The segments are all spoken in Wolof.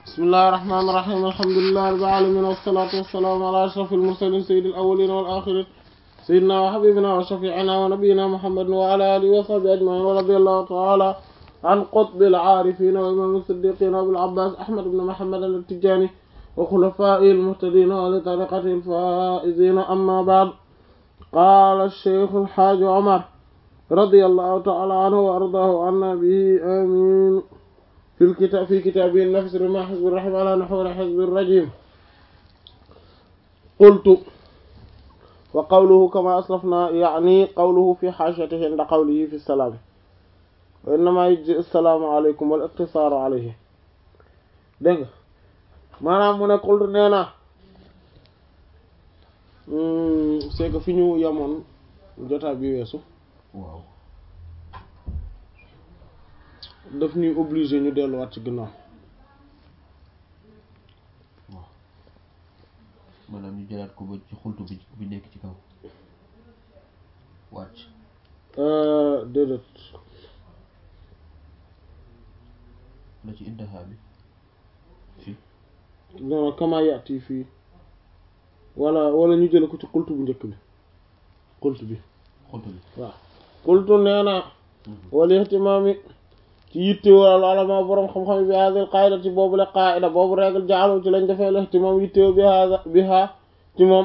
bismillahir rahmanir rahim alhamdulillahi rabbil alamin wassalatu wassalamu ala ashrafil mursalin sayyidil awwalin wal akhirin sayyidina wa habibina wa shafi'ina wa nabiyyina muhammadin wa ala alihi wa sahbihi ajma'in wa radiyallahu ta'ala an qutbil arifin wa imam as-siddiqin abil abbas ahmad ibn muhammad at-tijani wa khulafa'il muhtadin wa li tariqatil faizin amma ba'd qala ash-shaykh al-hajj umar radiyallahu ta'ala anhu wa ardahu anna bihi amin في الكتاب في كتابه النفس رمى حزب الرحم على نحو حزب الرجيم قلت وقوله كما أسلفنا يعني قوله في حاشيته عند قوله في السلام وإنما يجزي السلام عليكم والاقتصار عليه dégg maanaam mu ne qultu nee na c'est que fi ñu yemoon jotaay bi weesu waaw daf ñuy obligé ñu delluwaat ci ginnaaw waaw maanaam ñu jëlaat ko ba ci xultu bi bi nekk ci kaw wàcc déedéet la ci intaha bi fii non kama yaati fii wala wala ñu jële ko ci xultu bu njëkk bi xultu bi xultu bi waaw xultu nee na wal ihtimaami ci yitte wala alama borom xam-xam bi hadhihi qaida ci boobu la qaida boobu règle jaalu ci lañ defee la ihtimam yitte bi hada bi ha ci moom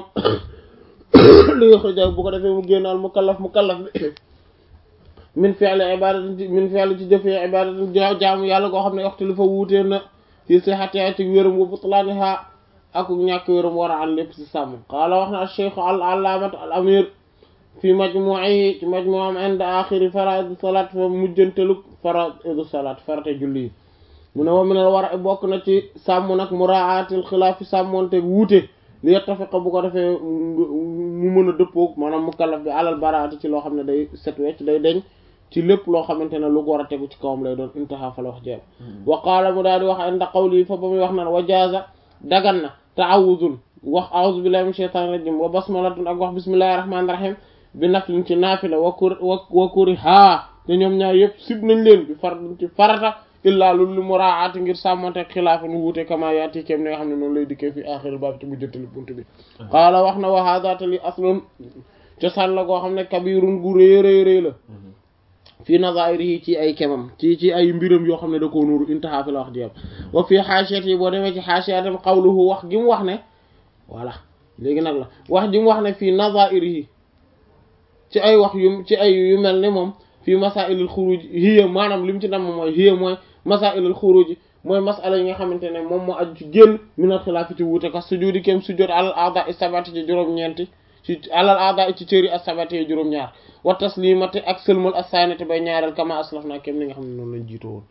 li nga xëy bu ko defee mu génn al mukallaf mukallaf bi min fi'li ibadatin min fi'li ci jëfee ibadatin jaamu yàlla goo xam ne waxtu li fa wuutee na ci sihhatiha ci wéram wa butlaaniha ak ñàkk wéram war a an lépp ci sàmm qaala wax na al cheikh al allamatu al amir fi majmu'ihi ci majmu'am inda axiri faraidu salat fa mujjantelug faraidu salat farate julli yi mu ne wa minal war a bokk na ci sàmm nag muraatil xilaaf fi sàmmoonte wuute li yattafiqa bu ko defee mu mën a dëppoog maanaam mukallaf bi alal baraati ci loo xam ne day set wecc day deñ ci lépp loo xamante ne lu war a tegu ci kawam lay doon intaha fa la wax jeex wa qaala mu daal di wax inda qawli fa ba muy wax naan wa jaaza dagan na ta'awuzun wax a'udhu billahi minash shaitanir rajim wa basmalatun ak wax bismillahir rahmanir rahim bi naflin ci naafila wa kur wa kuri haa te ñoom ñaar yëpp sib nañ leen bi far ci farata illaa lu lu muraati ngir sàmmante ak xilaafa nu wuute kama yaati kem ne nga xam ne noonu lay dikkee fi axiril baab ci mujjantali bunt bi qaala wax na wa hada te li aslun cosaan la goo xam ne kabirun gu rëy rëy rëy la fii nazairihi ci ay kemam ci ci ay mbiram yoo xam ne da koo nuuru intaha fi la wax jiyam wa fii xaasiyat yi boo demee ci xaasiyatam qawluhu wax gi mu wax ne voilà léegi nag la wax gi mu wax ne fii nazairihi ci ay wax yu ci ay yu mel ne moom fii masailul xuruj hiya maanaam li mu ci nam mooy hiya mooy masailul xuruj mooy masala yi nga xamante ne moom moo aju ci génn minal xilaaf ci wuute ka sujudi kem sujud alal aada istabati ci juróom-ñeenti ci alal aada ci cëri astabati yi juróom-ñaar wa taslimati ak sëlmal assaynati bay ñaareel kama aslaf naa kem li nga xam ne noonu lañ jiitoo woon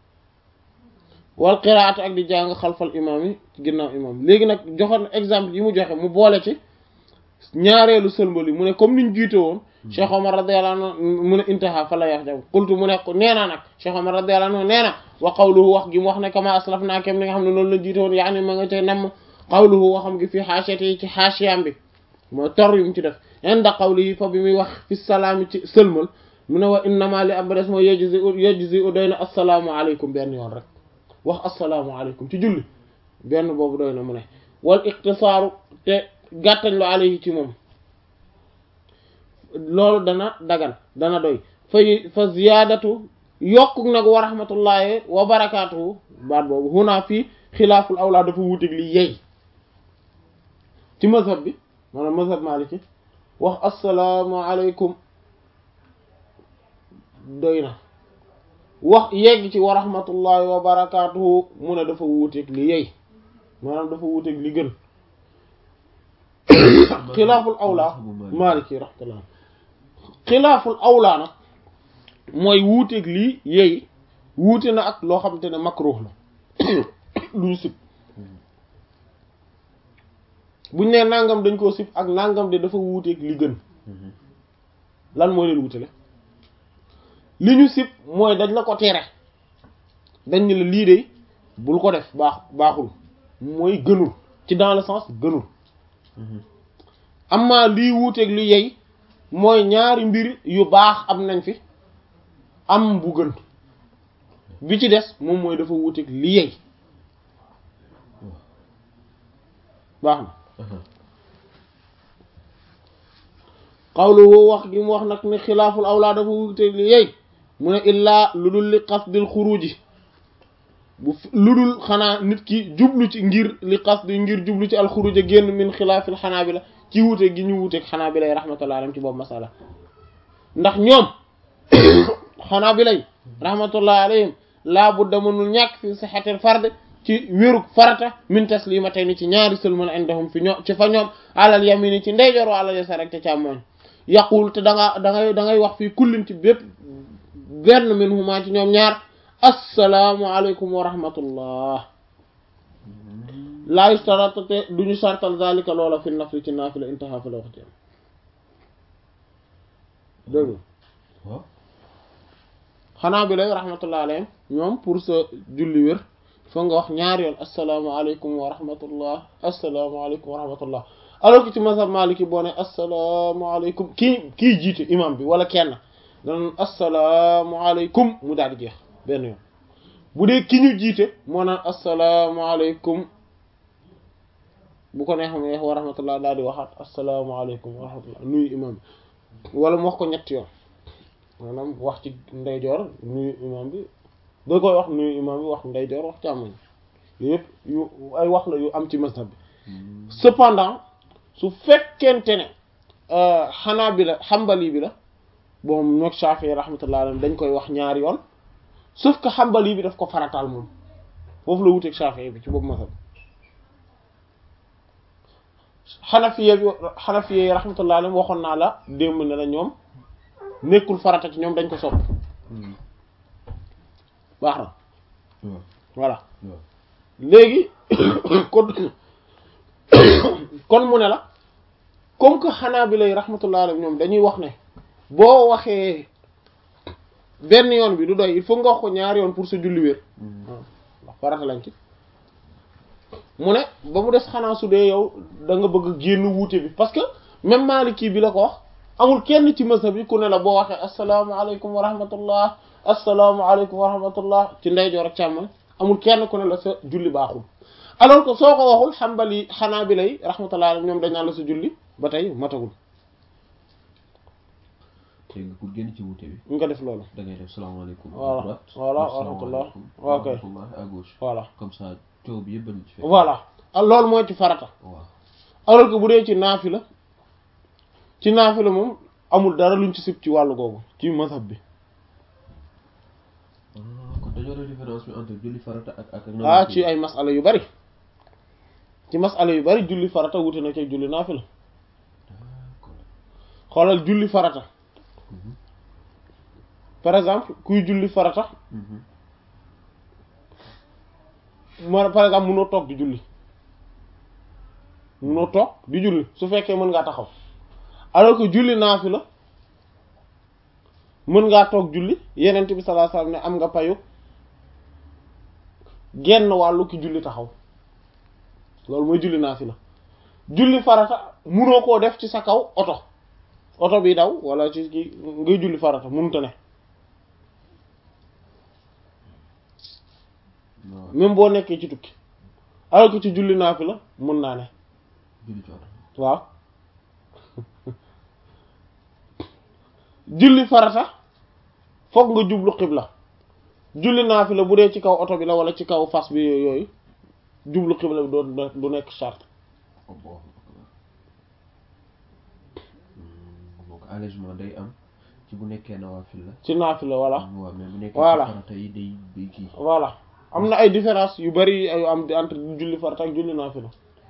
wal qiraatu ak di jàng xalfal imam yi ci ginnaaw imam léegi nag joxoon exemple yi mu joxe mu boole ci ñaareelu sëlmal yi mu ne comme niñ jiitoo woon Cheikh Omar radiyallahu anhu mu ne intaha fa la yax jam qultu mu ne nee na nag Cheikh Omar radiyallahu anhu nee na wa qawluhu wax gi mu wax ne kama aslaf naa kem li nga xam ne noonu la jiite woon yaani ma nga cay namm qawluhu waxam gi fii xaasiyati yi ci xaasiyam bi mooy tor yu mu ci def inda qawlihi fa bi muy wax fi salaami ci sëlmal mu ne wa innama li abres mooy yejzi yejzi u doy na assalaamu aleykum benn yoon rek wax assalaamu aleykum ci julli benn boobu doy na mu ne wal iqtisaaru te gàttañ lu alayhi ci moom loolu dana dagan dana doy fay fa ziyaadatu yokku nag wa rahmatullahi wa barakaatuhu baat boobu huna fii xilaaful awlaa dafa wuutig li yey ci mazhab bi maanaam mazhab maliki wax assalaamu aleykum doy na wax yegg ci wa rahmatullahi wa barakaatuhu mu ne dafa wuutig li yey maanaam dafa wuutig li gën xilaaful awlaa maliki rahmatullah xilaaful awlaa nag mooy wuuteeg lii yey wuute na ak loo xamante ne makruh la luñu sib buñ ne nangam dañ koo sib ak nangam de dafa wuuteeg li gën lan mooy leen wutale li ñu sib mooy dañ la ko tere dañ ne la lii de bul ko def baax baaxul mooy gënul ci dans le sens gënul amma lii wuuteeg li yey mooy ñaari mbir yu baax am nañ fi am bu gën bi ci des moom mooy dafa wuuteeg li yey baax na qawluhu wax gi mu wax nag ni xilaaful awlaa dafa wute li yey mu ne illaa lu dul li qasdil xuruji bu lu dul xanaa nit ki jublu ci ngir li qasdi ngir jublu ci alxuruja génn min xilaafil xanaabila ci wute gi ñu wuteeg xanaabila yi rahmatullah alayhim ci boobu masala ndax ñoom xanaabila yi rahmatullah alayhim laa budda mënul ñàkk fi sixatil fard ci wérug farata min taslimatayni ci ñaari sëlmal indahum fi ñoom ci fa ñoom alal yamini ci ndeyjoor wa alal yasar rek te càmmooñ yaqul te da nga da ngay da ngay wax fii kullin ci bépp benn min huma ci ñoom ñaar assalaamu aleykum wa rahmatullah laa yustarata te duñu sartal zalika loola fi nafli ci naafila intaha fi la wax jëm dégg waaw xanaa bi lay rahmatullah alayhim ñoom pour sa julli wér foo nga wax ñaari yoon assalaamu aleykum wa rahmatullah assalaamu aleykum wa rahmatullah alors que ci mazhab maliki boo ne assalaamu aleykum kii kii jiite imam bi wala kenn dan assalaamu aleykum mu daal di jeex benn yoon bu dee ki ñu jiite moo naan assalaamu aleykum bu ko neexam ne wa rahmatullah daal di waxaat assalaamu aleykum wa rahmatullah nuyu imam bi wala mu wax ko ñetti yoon maanaam wax ci ndeyjoor nuyu imam bi da koy wax nuyu imam bi wax ndeyjoor wax càmmoñ yëpp yu ay wax la yu am ci mazhab bi cependant su fekkente ne xanaa bi la xambali bi la bon ñoog Shafi'i rahmatullah alayhi dañ koy wax ñaari yoon sauf que xambali bi daf ko farataal moom foofu la wuteeg Shafi'i bi ci boobu mazhab xanafiye bi xanafiye rahmatullah alayhi waxoon naa la démb ne la ñoom nekkul farata ci ñoom dañ ko sopp baax na waaw voilà waaw léegi kon kon mu ne la comme que xanaa bi lay rahmatullah alayhi ñoom dañuy wax ne boo waxee benn yoon bi du doy il faut nga wax ko ñaari yoon pour sa julli wér ndax farata lañ ci mu ne ba mu des xanaa su dee yow da nga bëgg génn wuute bi parce que même Maliki bi la ko wax amul kenn ci mazhab bi ku ne la boo waxee asalaamaaleykum wa rahmatullah asalaamaaleykum wa rahmatullah ci ndeyjoor ak càmmoñ amul kenn ku ne la sa julli baaxul alors que soo ko waxul xambali xanaa bi lay rahmatullah alayhi ñoom dañ naan la sa julli ba tey matagul te nga pour génn ci wuute bi nga def loolu da ngay def salaamaaleykum à Voilà. droite Voilà, def rahmatullah. salaamaaleykum Ok. wa rahmatullah à gauche voilà comme ça coow bi yëpp bañ ci fekk voilà loolu mooy ci farata waaw alors que bu dee ci naafila ci naafila moom amul dara luñ ci sib ci wàllu googu ci mazhab bi Ah, kon dañoo def différence bi entre julli farata ak ak ak ah ci ay masala yu bari ci masala yu bari julli farata wute na ci julli naafila d'accord xoolal julli farata Mhm. par exemple kuy julli farata Mhm. ma par exemple munoo toog di julli munoo toog di julli su fekkee mën ngaa taxaw alors que julli naafila mën ngaa toog julli yenent bi sallallahu alayhi wasallam ne am nga payu genn wàllu ki julli taxaw loolu mooy julli naafila julli farata munoo koo def ci sa kaw oto oto bi daw wala ci ki ngay julli farata munute ne waaw même boo nekkee ci tukki alors que ci julli naafila mën naa ne julli ci oto waaw julli farata foog nga jublu xibla julli naafila bu dee ci kaw oto bi la wala ci kaw fas bi yooyu jublu xibla bi doo du nekk charte Allahu akbar donc allègement day am ci bu nekkee nawaafil la ci naafila voilà waaw mais bu nekkee Voilà. ci farata yi day day kii voilà am na ay différence yu bari yu am entre julli farata ak julli naafila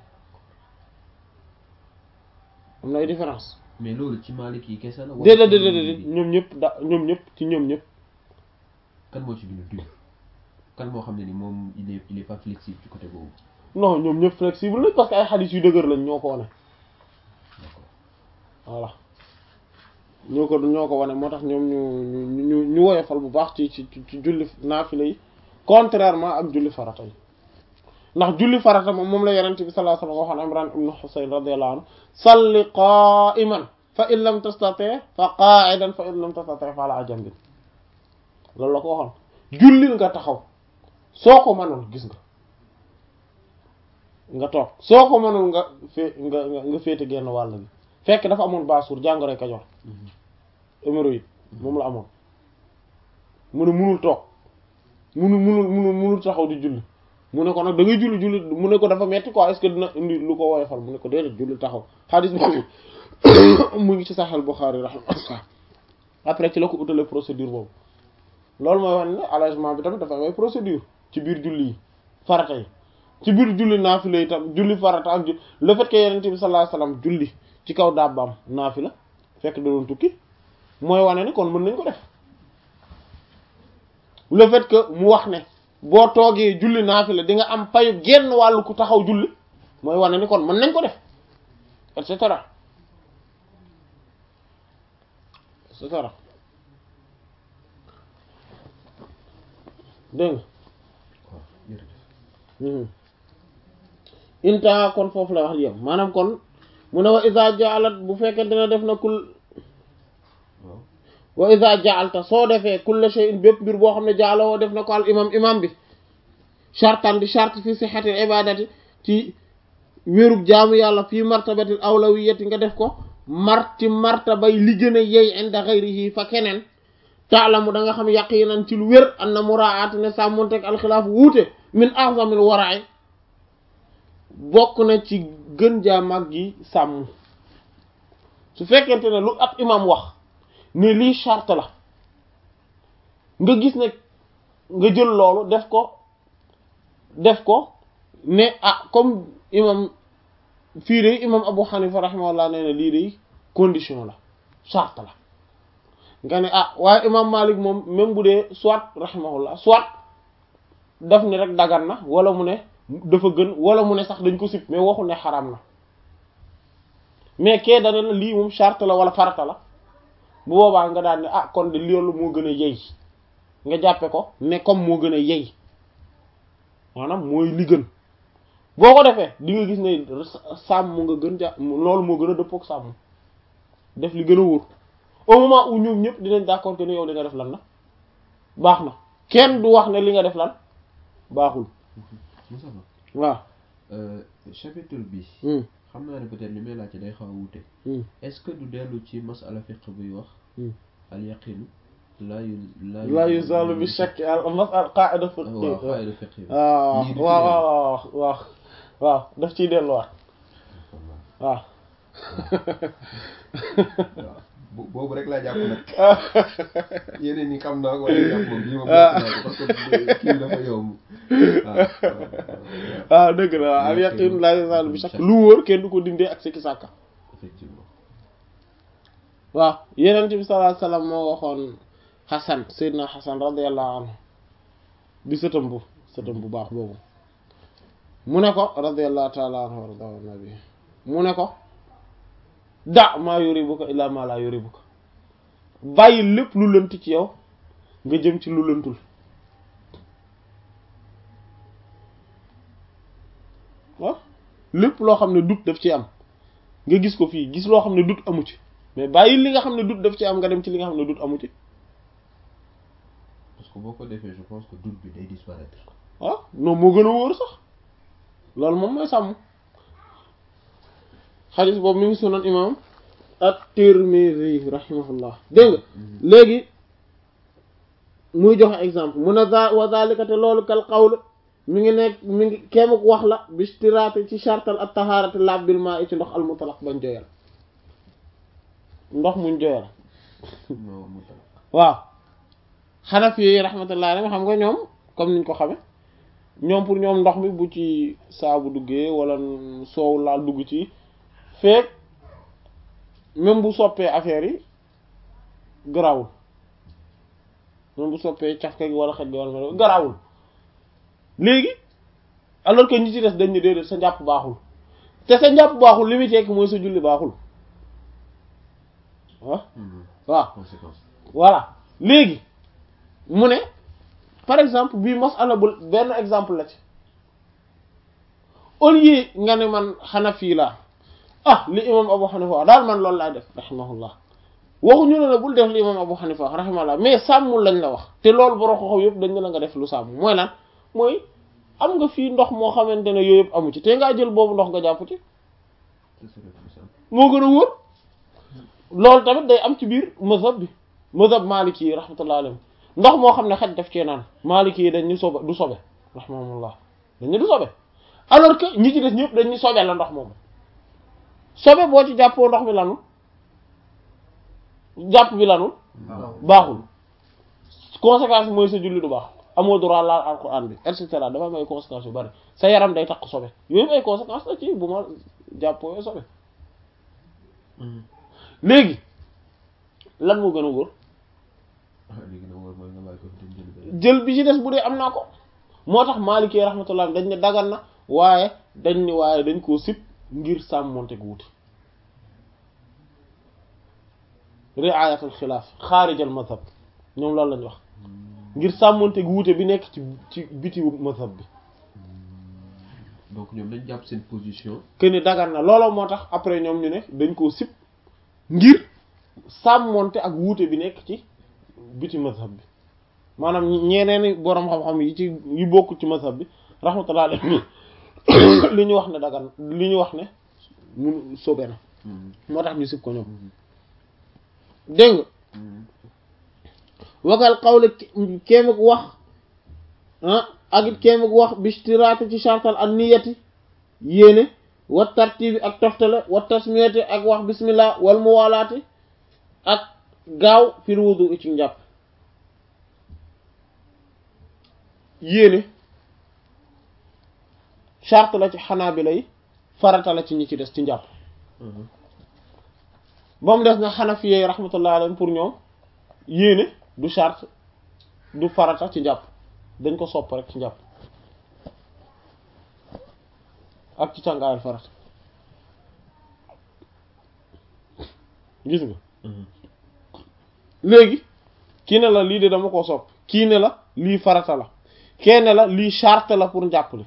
am na ay différence mais loolu ci Maalik yi kese la wala déedéet ci déedéet ñeneen déedéet ñi? ñoom ñëpp da ñoom ñëpp ci ñoom ñëpp kan moo ci gën a dur kan moo xam ne ni moom il est il est pas flexible ci côté boobu non ñoom ñëpp flexible lañ parce que ay xadis yu dëgër lañ ñoo ko wane d'accord voilà ñoo ko ñoo ko wane moo tax ñoom ñu ñu ñu ñu woyofal bu baax ci ci ci julli naafila yi contrairement ak julli farata yi ndax julli farata moom moom la yonent bi sallallahu alayhi wasallam waxoon Imran ibn Husayn radiyallahu anhu salli qa'iman fa in lam tastati' fa qa'idan fa in lam tastati' fa ala jambin loolu la ko waxoon jullil nga taxaw soo ko mënoon gis nga nga toog soo ko mënul nga fee nga nga nga féete genn wàll bi fekk dafa amoon baasuur jàngoroy Kajoor hémorroïde moom la amoon mu ne munul toog munul munul munul munul taxaw di julli mu ne ko nag da ngay julli julli mu ne ko dafa metti quoi est-ce que dina indi lu ko woyofal mu ne ko déedéet julli taxaw xadis boobu mu ngi ci Sahih Bukhari rahimahullah après ci la ko utalee procédure boobu loolu mooy wane ne allègement bi tamit dafa may procédure ci biir julli yi farata yi ci biir julli naafila yi tam julli farata ak ju le fait que yonent bi sallallahu alayhi wasallam julli ci kaw dabbaam naafila fekk da doon tukki mooy wane ne kon mën nañ ko def le fait que mu wax ne boo toogee julli naafila di nga am payu genn wàllu ku taxaw julli mooy wane ni kon mën nañ ko def et cetera et cetera dégg nga inta kon foofu la wax yow maanaam kon mu ne wa iza ja'alat bu fekkente ne def na kul wa iza ja'alta soo defee kulla shay'in bépp mbir boo xam ne jaaloo def na ko al imam imam bi shartan di shart fi sihhatil ibadati ci wérug jaamu yàlla fii martabatil awlawiyati nga def ko marti martabay li gën a yey inda ghayrihi fa keneen taalamu da nga xam yaqinan ci lu wér anna muraati ne sàmmonteg alxilaaf wuute min a'zamil wara'i bokk na ci gën jaa mag gi sàmm su fekkente ne lu ab imam wax ne lii charte la nga gis ne nga jël loolu def ko def ko ne ah comme imam fii de imam Abu Hanifa rahimahullah nee na lii de condition la charte la nga ne ah waaye imam Malik moom même bu dee soit rahimahullah soit daf ni rek dagan na wala mu ne dafa gën wala mu ne sax dañ ko sib mais waxul ne xaram na mais kee dane la lii moom charte la wala farata la bu boobaa nga daan ne ah kon de loolu moo gën a yey nga jàppe ko ne comme moo gën a yey maanaam mooy li gën boo ko defee di nga gis ne sàmm nga gën ja loolu moo gën a dëppook sàmm def li gën a wóor au moment où ñoom ñëpp dinañ d'accord que ne yow li nga def lan la baax na kenn du wax ne li nga def lan baaxul Moussa waaw chapitre bi xam naa ne peut-être li may laajte day xaw a wuute est-ce que du dellu ci masala fiqh buy wax al yaqinu laa yu la yuzalu bi shakk al masal qaida fiqh waaw qaida fiqh waaw waaw waaw waaw waaw daf ciy delluwaat waaw waaw boobu rek laa jàpp nag yeneen yi xam naa ko wala jàpp moom bii ma bokk naa ko parce que kii dafa yomb waaw dëgg la waaw al yaqin la yuzalu bi shakk lu wóor kenn du ko dindee ak sikki sàkka effectivement waaw yeneen bi sallallahu alayhi wasallam moo waxoon Xasan Seydina Xasan radiyallahu anhu di sëtam bu sëtam bu baax boobu mu ne ko radiyallahu ta'ala anhu wa radiya nabi mu ne ko da maa yuribuka illa ma la yuribuka bàyyi lépp lu lënt ci yow nga jëm ci lu lëntul waaw lépp loo xam ne dut daf ci am nga gis ko fii gis loo xam ne dut amu ci mais bàyyi li nga xam ne dut daf ci am nga dem ci li nga xam ne dut amu ci parce que boo ko defee je pense que doute bi day disparaître ah non moo gën a wóor sax loolu moom mooy sàmm xadis boobu mi ngi sunan imam at-Tirmidhi rahimahullah dégg nga léegi muy joxe exemple mun a za wa zalika te loolu kal qawl mi ngi nekk mi ngi kéemuk wax la bistiraati ci chartal at taharati laab bil maa i ci ndox al mutlaq bañ joyal ndox muñ joyal non mu talak waaw xanaf yi rahmatullah alayhi xam nga ñoom comme niñ ko xame ñoom pour ñoom ndox mi bu ci saabu duggee wala soow laal dugg ci feek même bu soppee affaire yi garawul même bu soppee cafka gi wala xet gi wala garawul léegi alors que ñi ci des dañ ne déedéet sa njàpp baaxul te sa njàpp baaxul li muy tekki mooy sa julli baaxul waaw waaw conséquence voilà léegi mu ne par exemple bii masala bu benn exemple la ci au lieu nga ne man Hanafi laa ah li imam Abu Hanifa wax daal man loolu laay def rahimahullah waxuñu ne la bul def li imam Abu Hanifa wax rahimahullah mais sàmmul lañ la wax te loolu borom xaw yëpp dañ ne la nga def lu sàmm mooy lan mooy am nga fii ndox moo xamante ne yooyu yëpp amu ci te ngaa jël boobu ndox nga jàpp ci ce serait plus simple. moo gën a wóor loolu tamit day am ci biir mazhab bi mazhab maliki yi rahmatullah alayhi ndox moo xam ne xaj daf cee naan maliki yi dañ ñu sobe du sobe rahmatullah dañ ñu du sobe alors que ñi ci des ñëpp dañ ñu sobe la ndox moomu sobe boo ci jàppoo ndox mi lanul jàpp bi lanul baaxul conséquence mooy sa julli du baax amoo droit laal alquran bi et cetera dafa am ay conséquences yu bari sa yaram day takk sobe yooyu ay conséquences la ci bu ma jàppoo sobe léegi lan moo gën a wóor ah léegi nag mooy nga bàyyi ko fi dem jëli beneen. jël bi ci des bu dee am naa ko moo tax Maliki rahmatullah dañ ne dagan na waaye dañ ni waaye dañ koo sib ngir sàmmonte gu wuti riayatul xilaaf xaarijal mazhab ñoom loolu lañ wax ngir sàmmonte gu wuute bi nekk ci ci biti mazhab bi donc ñoom dañ jàpp seen position. que ni dagan na looloo moo tax après ñoom ñu ne dañ koo sib ngir sàmmonte ak wuute bi nekk ci biti mazhab bi maanaam ñeneeni boroom xam-xam yi ci yu bokk ci mazhab bi rahmatullah alayhi li ñu wax ne dagan li ñu wax ne mun sobe na moo tax ñu sib ko ñoom dégg nga wagal xawle kéem ak wax ah ak it kéem ak wax bistiraate ci chartal ak niyati yéene wa tartibi ak toftale wa tasmiyati ak wax bismillah wal muwalaati ak gaaw fil wudu ci njàpp yéene charte la ci xanaabila yi farata la ci ñi ci des ci njàpp ba mu des na xanafiyee rahmatullah alayhim pour ñoom yéene du charte du farata ci njàpp dañ ko sopp rek ci njàpp ak ci càngaayal farata gis nga léegi kii ne la lii de dama ko sopp kii ne la lii farata la kee ne la lii charte la pour njàpp li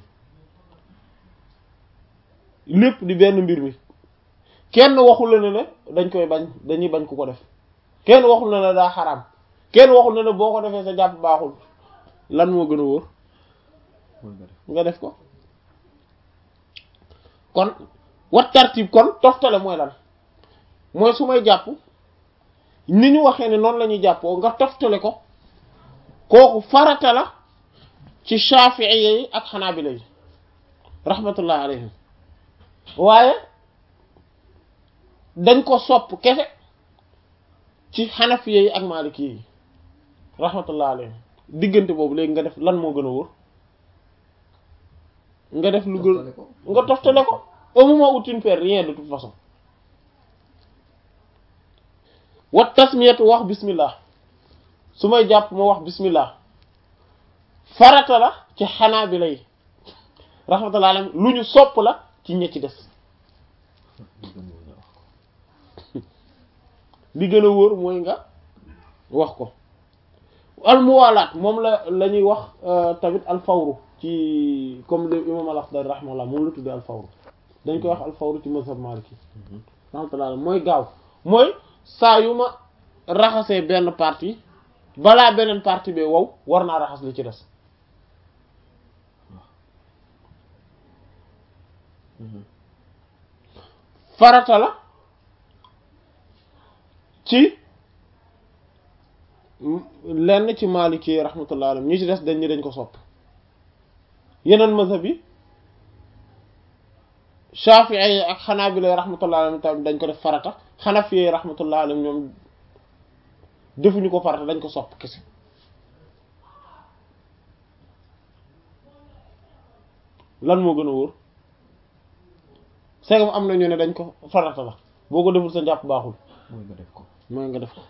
lépp di benn mbir mi kenn waxul la ne ne dañ koy bañ dañuy bañ ku ko def kenn waxul na ne daa xaraam kenn waxul na ne boo ko defee sa jàpp baaxul lan moo gën a wóor nga def ko kon wat tartib kon toftale mooy lan mooy su may jàpp ni ñu waxee ne noonu la ñuy jàppoo nga toftale ko kooku farata la ci Shafi'i yi ak Hanabila yi rahmatullah alayhim waaye dañ ko sopp kese ci Hanafiya yi ak Maliki yi rahmatullah alayhim diggante boobu léegi nga def lan moo gën a wóor nga def lu gën nga toftale ko au moment où tu ne fais rien de toute façon wa tasmiyatu wax bismillah su may jàpp ma wax bismillah farata la ci Hanabila yi rahmatullah alayhim lu ñu sopp la ci ña ci des li gën a wóor mooy nga wax ko almuwalaat moom la la ñuy wax tamit alfawru ci comme le imam al-Akhdari rahimahullah moom la tuddee alfawru dañ koy wax alfawru ci mazhab maliki rahmatullah mooy gaaw mooy saa yu ma raxasee benn partie balaa beneen partie bi wow war naa raxas li ci des farata la ci lenn ci Maliki rahmatullah alayhi ñi ci des dañ ni dañ ko sopp yeneen mazhab yi Shafi'i yi ak Hanabila rahmatullah alayhi tamit dañ ko def farata Hanafi yi rahmatullah alayhi ñoom defuñu ko farata dañ ko sopp kese lan moo gën a wóor segam am na ñu ne dañ ko farata la boo ko deful sa njàpp baaxul mooy nga def ko mooy nga def ko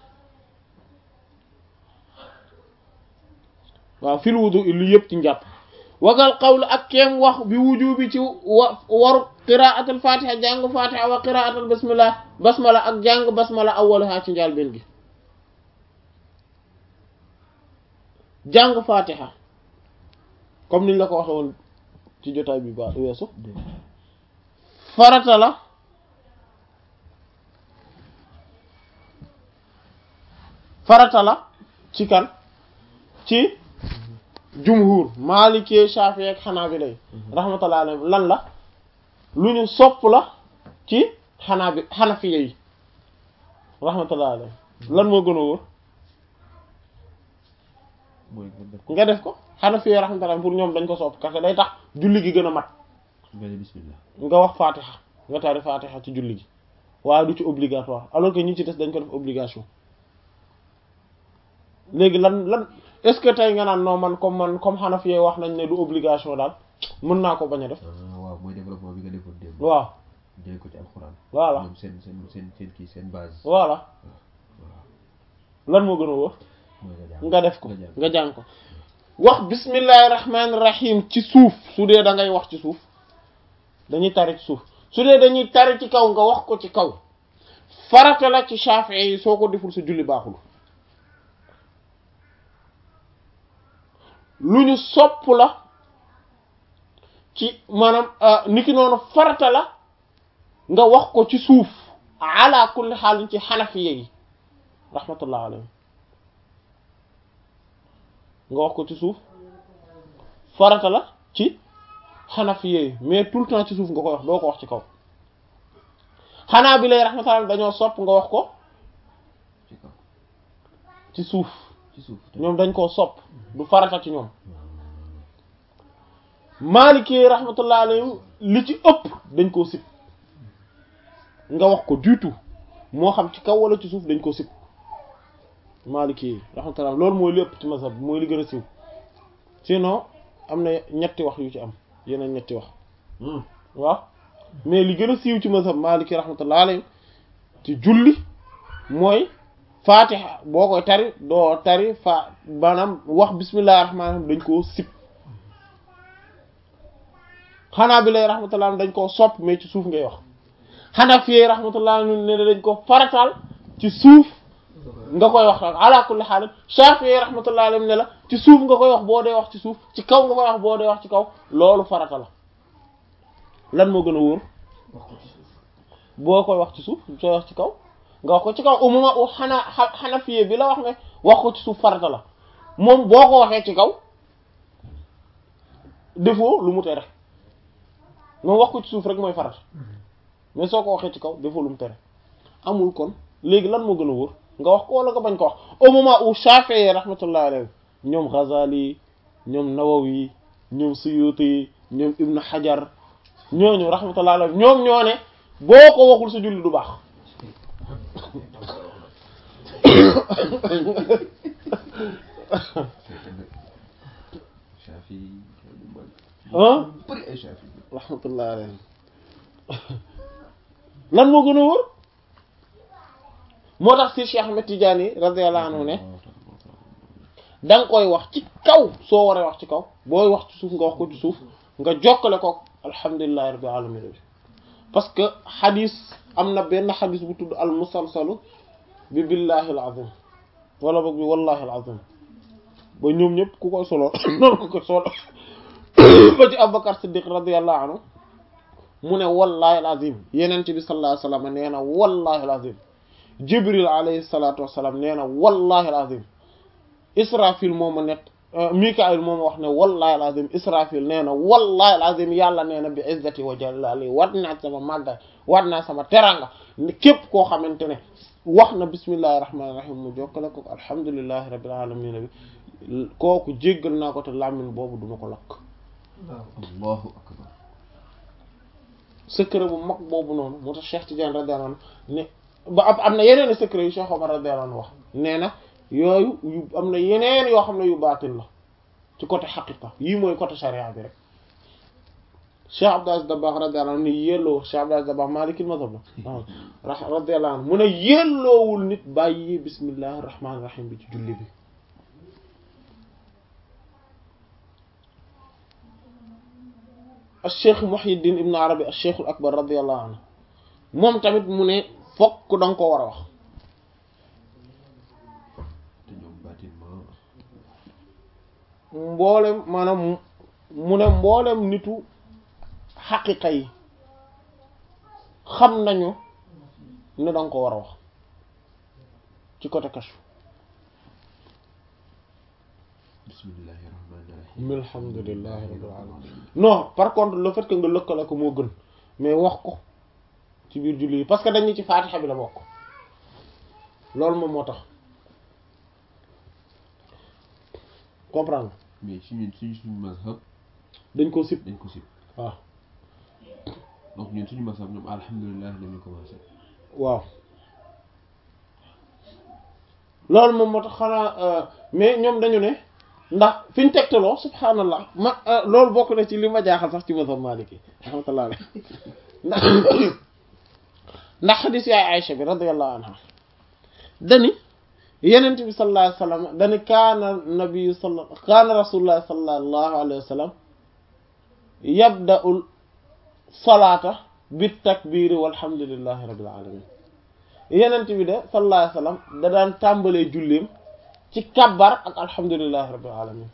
waaw fil wudu lu yëpp ci njàpp wagal xawlu ak keem wax bi wuju bi ci wa waru qiraatul fatiha jàng fatiha wa qiraatul basmala basmala ak jàng basmala awwalaha ci njaal benn gi jàng fatiha comme niñ la ko waxe woon ci jotaay bi ba weesu farata la farata la ci kan ci jumhur Maliki Shafi ak Hanabila rahmatullahi alayhim lan la lu ñu sopp la ci xanaa bi Hanafiya yi rahmatullahi alayhim lan moo gën a wóor mooy nga def nga def ko Hanafiya yi rahmatullahi pour ñoom dañ ko sopp parce que day tax julli gi gën a mat nga ne bismillah nga wax Fatiha nga tari Fatiha ci julli gi waaye du ci obligatoire alors que ñi ci des dañ ko def obligation léegi lan lan est-ce que tey nga naan non man comme man comme Hanafi yi wax nañ ne du obligation daal mën naa ko bañ a def ah waaw mooy développement bi nga defoon démb waaw jëlee ko ci alxuraan voilà ñoom seen seen seen seen kii seen base voilà lan moo gën a wóor mooy nga jàng nga def ko nga jàng nga jàng ko wax bismillahi rahmaani rahim ci suuf su dee da ngay wax ci suuf dañuy tari ci suuf su dee dañuy tari ci kaw nga wax ko ci kaw farata la ci Shafi'i yi soo ko deful sa julli baaxul lu ñu sopp la ci maanaam niki noonu farata la nga wax ko ci suuf ala kulli xaalin ci xanafiya yi rahmatullah alayhim nga wax ko ci suuf farata la ci xanafiya yi mais tout le temps ci suuf nga koy wax doo ko wax ci kaw xanaa bi lay rahmatullah dañoo sopp nga wax ko ci kaw ci suuf ci suuf ñoom dañ koo sopp du farata ci ñoom Maliki rahmatullah alayhim li ci ëpp dañ koo sib nga wax ko du tout moo xam ci kaw wala ci suuf dañ koo sib Maliki rahmatullah loolu mooy li ëpp ci mazhab bi mooy li gën a siw sinon am na ñetti wax yu ci am yeneen ñetti wax waaw mais li gën a siiw ci mazhab Maliki rahmatullah alayhim ci julli mooy fatiha boo koy tari doo tari fa maanaam wax bismillahir rahmanir rahim dañ koo sib xanaa bi lay rahmatullah dañ koo sopp mais ci suuf ngay wax xanaa fii rahmatullah ne dañ ko farataal ci suuf nga koy wax ala kulli haal Shafi'i rahmatullah alayhi ne la ci suuf nga koy wax boo dee wax ci suuf ci kaw nga koy wax boo dee wax ci kaw loolu farata la lan moo gën a wóor boo koy wax ci suuf sooy wax ci kaw nga wax ko ci kaw au moment où xanaa Hanafi bi la wax ne wax ko ci suuf farata la moom boo ko waxee ci kaw defoo lu mu tere moom wax ko ci suuf rek mooy farata mais soo ko waxee ci kaw defoo lu mu tere amul kon léegi lan moo gën a wóor nga wax ko wala nga bañ ko wax au moment où Shafi'i rahmatullah alayhi ñoom Ghazali ñoom Nawawi ñoom Suyuti ñoom Ibn Hajar ñooñu rahmatullah alayhi ñoom ñoo ne boo ko waxul sa julli du baax Shafi ah bëri ay Shafi rahmatullah alayhi lan moo gën a wóor moo tax si Cheikh Ahmed Tidiane radiyallahu anhu ne da nga koy wax ci kaw soo waree wax ci kaw booy wax ci suuf nga wax ko ci suuf nga jokkale ko alhamdulillahi rabbil alamin bi parce que xadis am na benn xadis bu tudd al musalsalu bi billahi al azim wala boog bi wallahi al azim ba ñoom ñëpp ku koy solo noonu ko solo ba ci Abubakar Siddiq radiyallahu anhu mu ne wallahi al azim yenent bi sallallahu alayhi wasallam nee na wallahi al azim Jibril alayhi salatu wassalam nee na wallahi al azim Israfil moo ma nekk Mikaayil moo ma wax ne wallahi al azim Israfil nee na wallahi al azim yàlla nee na bi izzati wa jalali wat naa sama màggaay wat naa sama teranga képp koo xamante ne wax na bismillahi rahmaani rahim mu jokkale ko alhamdulillahi rabbil alamin bi kooku jéggal naa ko te làmmiñ boobu duma ko lakk allahu akbar secret bu mag boobu noonu moo tax Cheikh Tidiane radiyallahu anhu ne ba am am na yeneen secret yu Cheikh Omar radiyallahu anhu wax nee na yooyu yu am na yeneen yoo xam ne yu baatin la ci côté xaqiqa yii mooy côté charia bi rek Cheikh Abdou Aziz Dabakh radiyallahu anhu ni yelloo Cheikh Abdou Aziz Dabakh Maliki mazhab la radiyallahu anhu mu ne yelloowul nit bàyyi bismillahir rahmanir rahim bi ci julli bi Cheikh Muhyiddin Ibn Arabi Cheikh al Akbar radiyallahu anhu moom tamit mu ne fokk da nga ko war a wax te ñoom bâtiment mboolem maanaam mu ne mboolem nitu xaqiqa yi xam nañu ne da nga ko war a wax ci côté kashf bismillahi rahmaani rahim alhamdulillahi rabbil alamin non par contre le fait que nga lëkkale ko moo gën mais wax ko ci biir julli yi parce que dañu ci faatixa bi la bokk loolu moom moo tax comprendre mais ci ñun suñu suñu mazhab dañ ko sib dañ ko sib waaw donc ñun suñu mazhab ñoom alhamdulilah dañuy commencé waaw loolu moom moo tax xanaa mais ñoom dañu ne ndax fi ñu tegtaloo subhaanallah ma loolu bokk na ci li ma jaaxal sax ci mazhab maliki rahmatullah alayh ndax ndax xadis yaay Aïcha bi radiyallahu anha dani yenent bi sallallahu alayhi wa sallam dani kaana nabiyu sala kaana rasulullah sallallahu alayhi wa sallam yabda'ul salaata bit takbiiri walhamdulillahi rabbil alamin yenent bi de sallallahu alayhi wa sallam da daan tàmbalee julleem ci kabbar ak alhamdulillahi rabbil alamin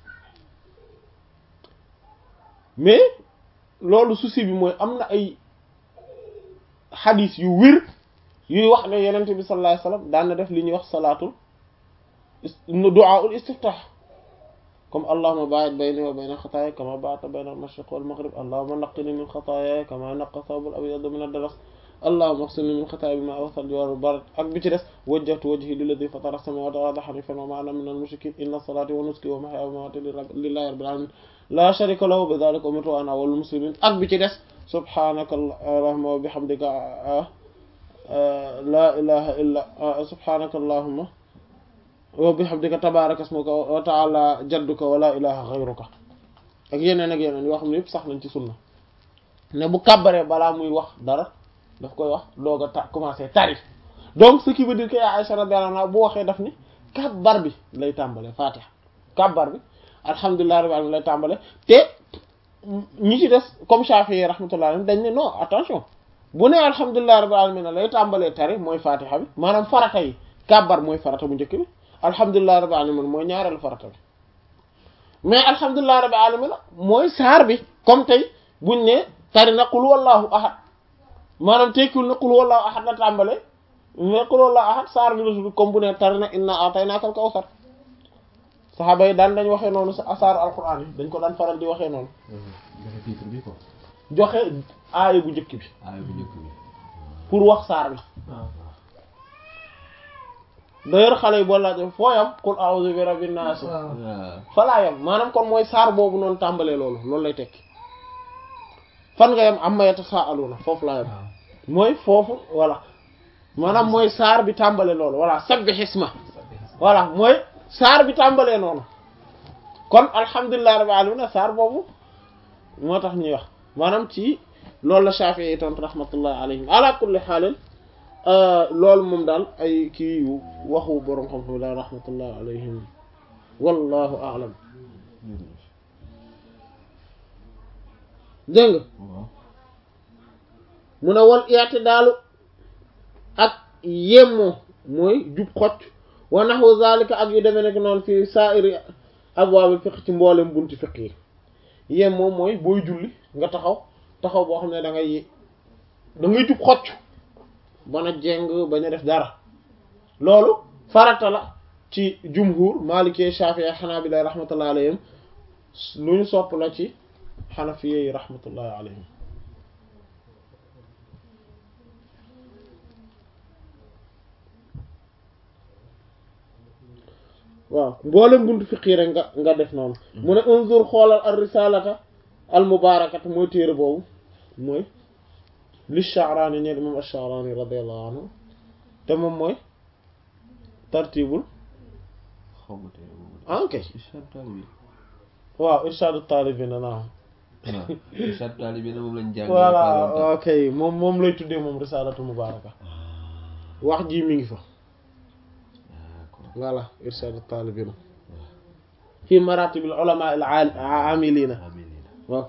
mais loolu souci bi mooy am na ay xadis yu wér yuy wax ne yenent bi sallallahu alayhi wa sallam daan na def li ñuy wax salaatul du'aul istiftah comme allahumma ba'id bayni wa bayna xataaya kama ba'adta bayna al-mashriq wal maghrib allahumma naqqini min xataaya kama naqqa thawbul abyad min ad-danas allahumma ighsilni min xataaya bima'i wa thalji wal barad ak bi ci des wajjahtu wajhi lilladhi fatara as-samawati wal arda hanifan wa ma ana min al-mushrikin inna salati wa nusuki wa mahyaya wa mamati lillahi rabbil alamin la sharika lahu bi dhalika umirtu wa ana awwalul muslimin ak bi ci des subhanaka allahumma wa bihamdika la ilaha illa subhanaka allahumma wa bihamdika tabaraka ismuka wa ta'ala jadduka wa la ilaha ghayruka ak yeneen ak yeneen yoo xam ne yëpp sax nañ ci sunna ne bu kàbbaree balaa muy wax dara daf koy wax doog a ta commencer tari donc ce qui veut dire que yaa Aïcha radiyallahu anha bu waxee daf ni kàbbar bi lay tàmbale fatiha kàbbar bi alhamdulillahi rabbil alamin lay tàmbale te ñi ci des comme Shafi'i rahmatullahi alayhi dañ ne non attention bu ne alhamdulillahi rabbil alamin lay tàmbalee tari mooy fatiha bi maanaam farata yi kàbbar mooy farata bu njëkk bi alhamdulillahi rabbil alamin mooy ñaareelu farata bi mais alhamdulillahi rabbil alamin mooy saar bi comme tey buñ ne tari na qul wallahu ahad maanaam tekkul na qul wallahu ahad la tàmbale mais qul wallahu ahad saar bi la tudd comme bu ne tari na inna ataynakal kawsar saxaaba yi daan dañ waxee noonu sa asaaru alquran yi dañ ko daan faral di waxee noonu joxe titre bi quoi joxe aaya bu njëkk bi aaya bu njëkk bi pour wax saar bi d'ailleurs xale yi boo laajee foo yam qul a'udhu bi rabbin nas waaw falaa yam maanaam kon mooy saar boobu noonu tàmbalee loolu loolu lay tekki fan nga yam amma yatasaaluna foofu laa yam mooy foofu voilà maanaam mooy saar bi tàmbale loolu voilà sabbih isma voilà mooy saar bi tàmbalee noonu kon alhamdulillahi rabbil alamin saar boobu moo tax ñuy wax maanaam ci loolu la Shafi'i yi tontu rahmatullahi alayhim ala kulli xaalin loolu moom daal ay kii yu waxu boroom xam-xam daal rahmatullahi alayhim wallahu a'lam dégg nga waaw mu ne wal i'tidaalu ak yemmoo mooy jub xocc wa nahwu zalika ak yu demee nekk noonu fi sa'iri abwaabil fiqh ci mboolem bunti fiqh yi yemmoo mooy booy julli nga taxaw taxaw boo xam ne da ngay da ngay jub xocc bana jeng bañ a def dara loolu farata la ci jumhur maliki shafi'i hanabila rahmatullahi alayhim lu ñu sopp la ci xanafiye yi rahmatullahi alayhim waaw mboolem buntu fiqi rek nga nga def noonu mu ne unzur xoolal ar risalata al mubarakata mooy téere boobu mooy li Sha'rani ñeen imam ash-Sha'rani radiyallahu anhu te moom mooy tartibul xaw ma tey moom ah ok Irshad Talibi waaw irshadu talibina naam waaw Irshad Talibi na moom lañ jàng voilà ok moom moom lay tuddee moom risalatu mubaraka wax ji mi ngi fa d'accord voilà irshadu talibina fi maratibil ulama al amilina amiin ok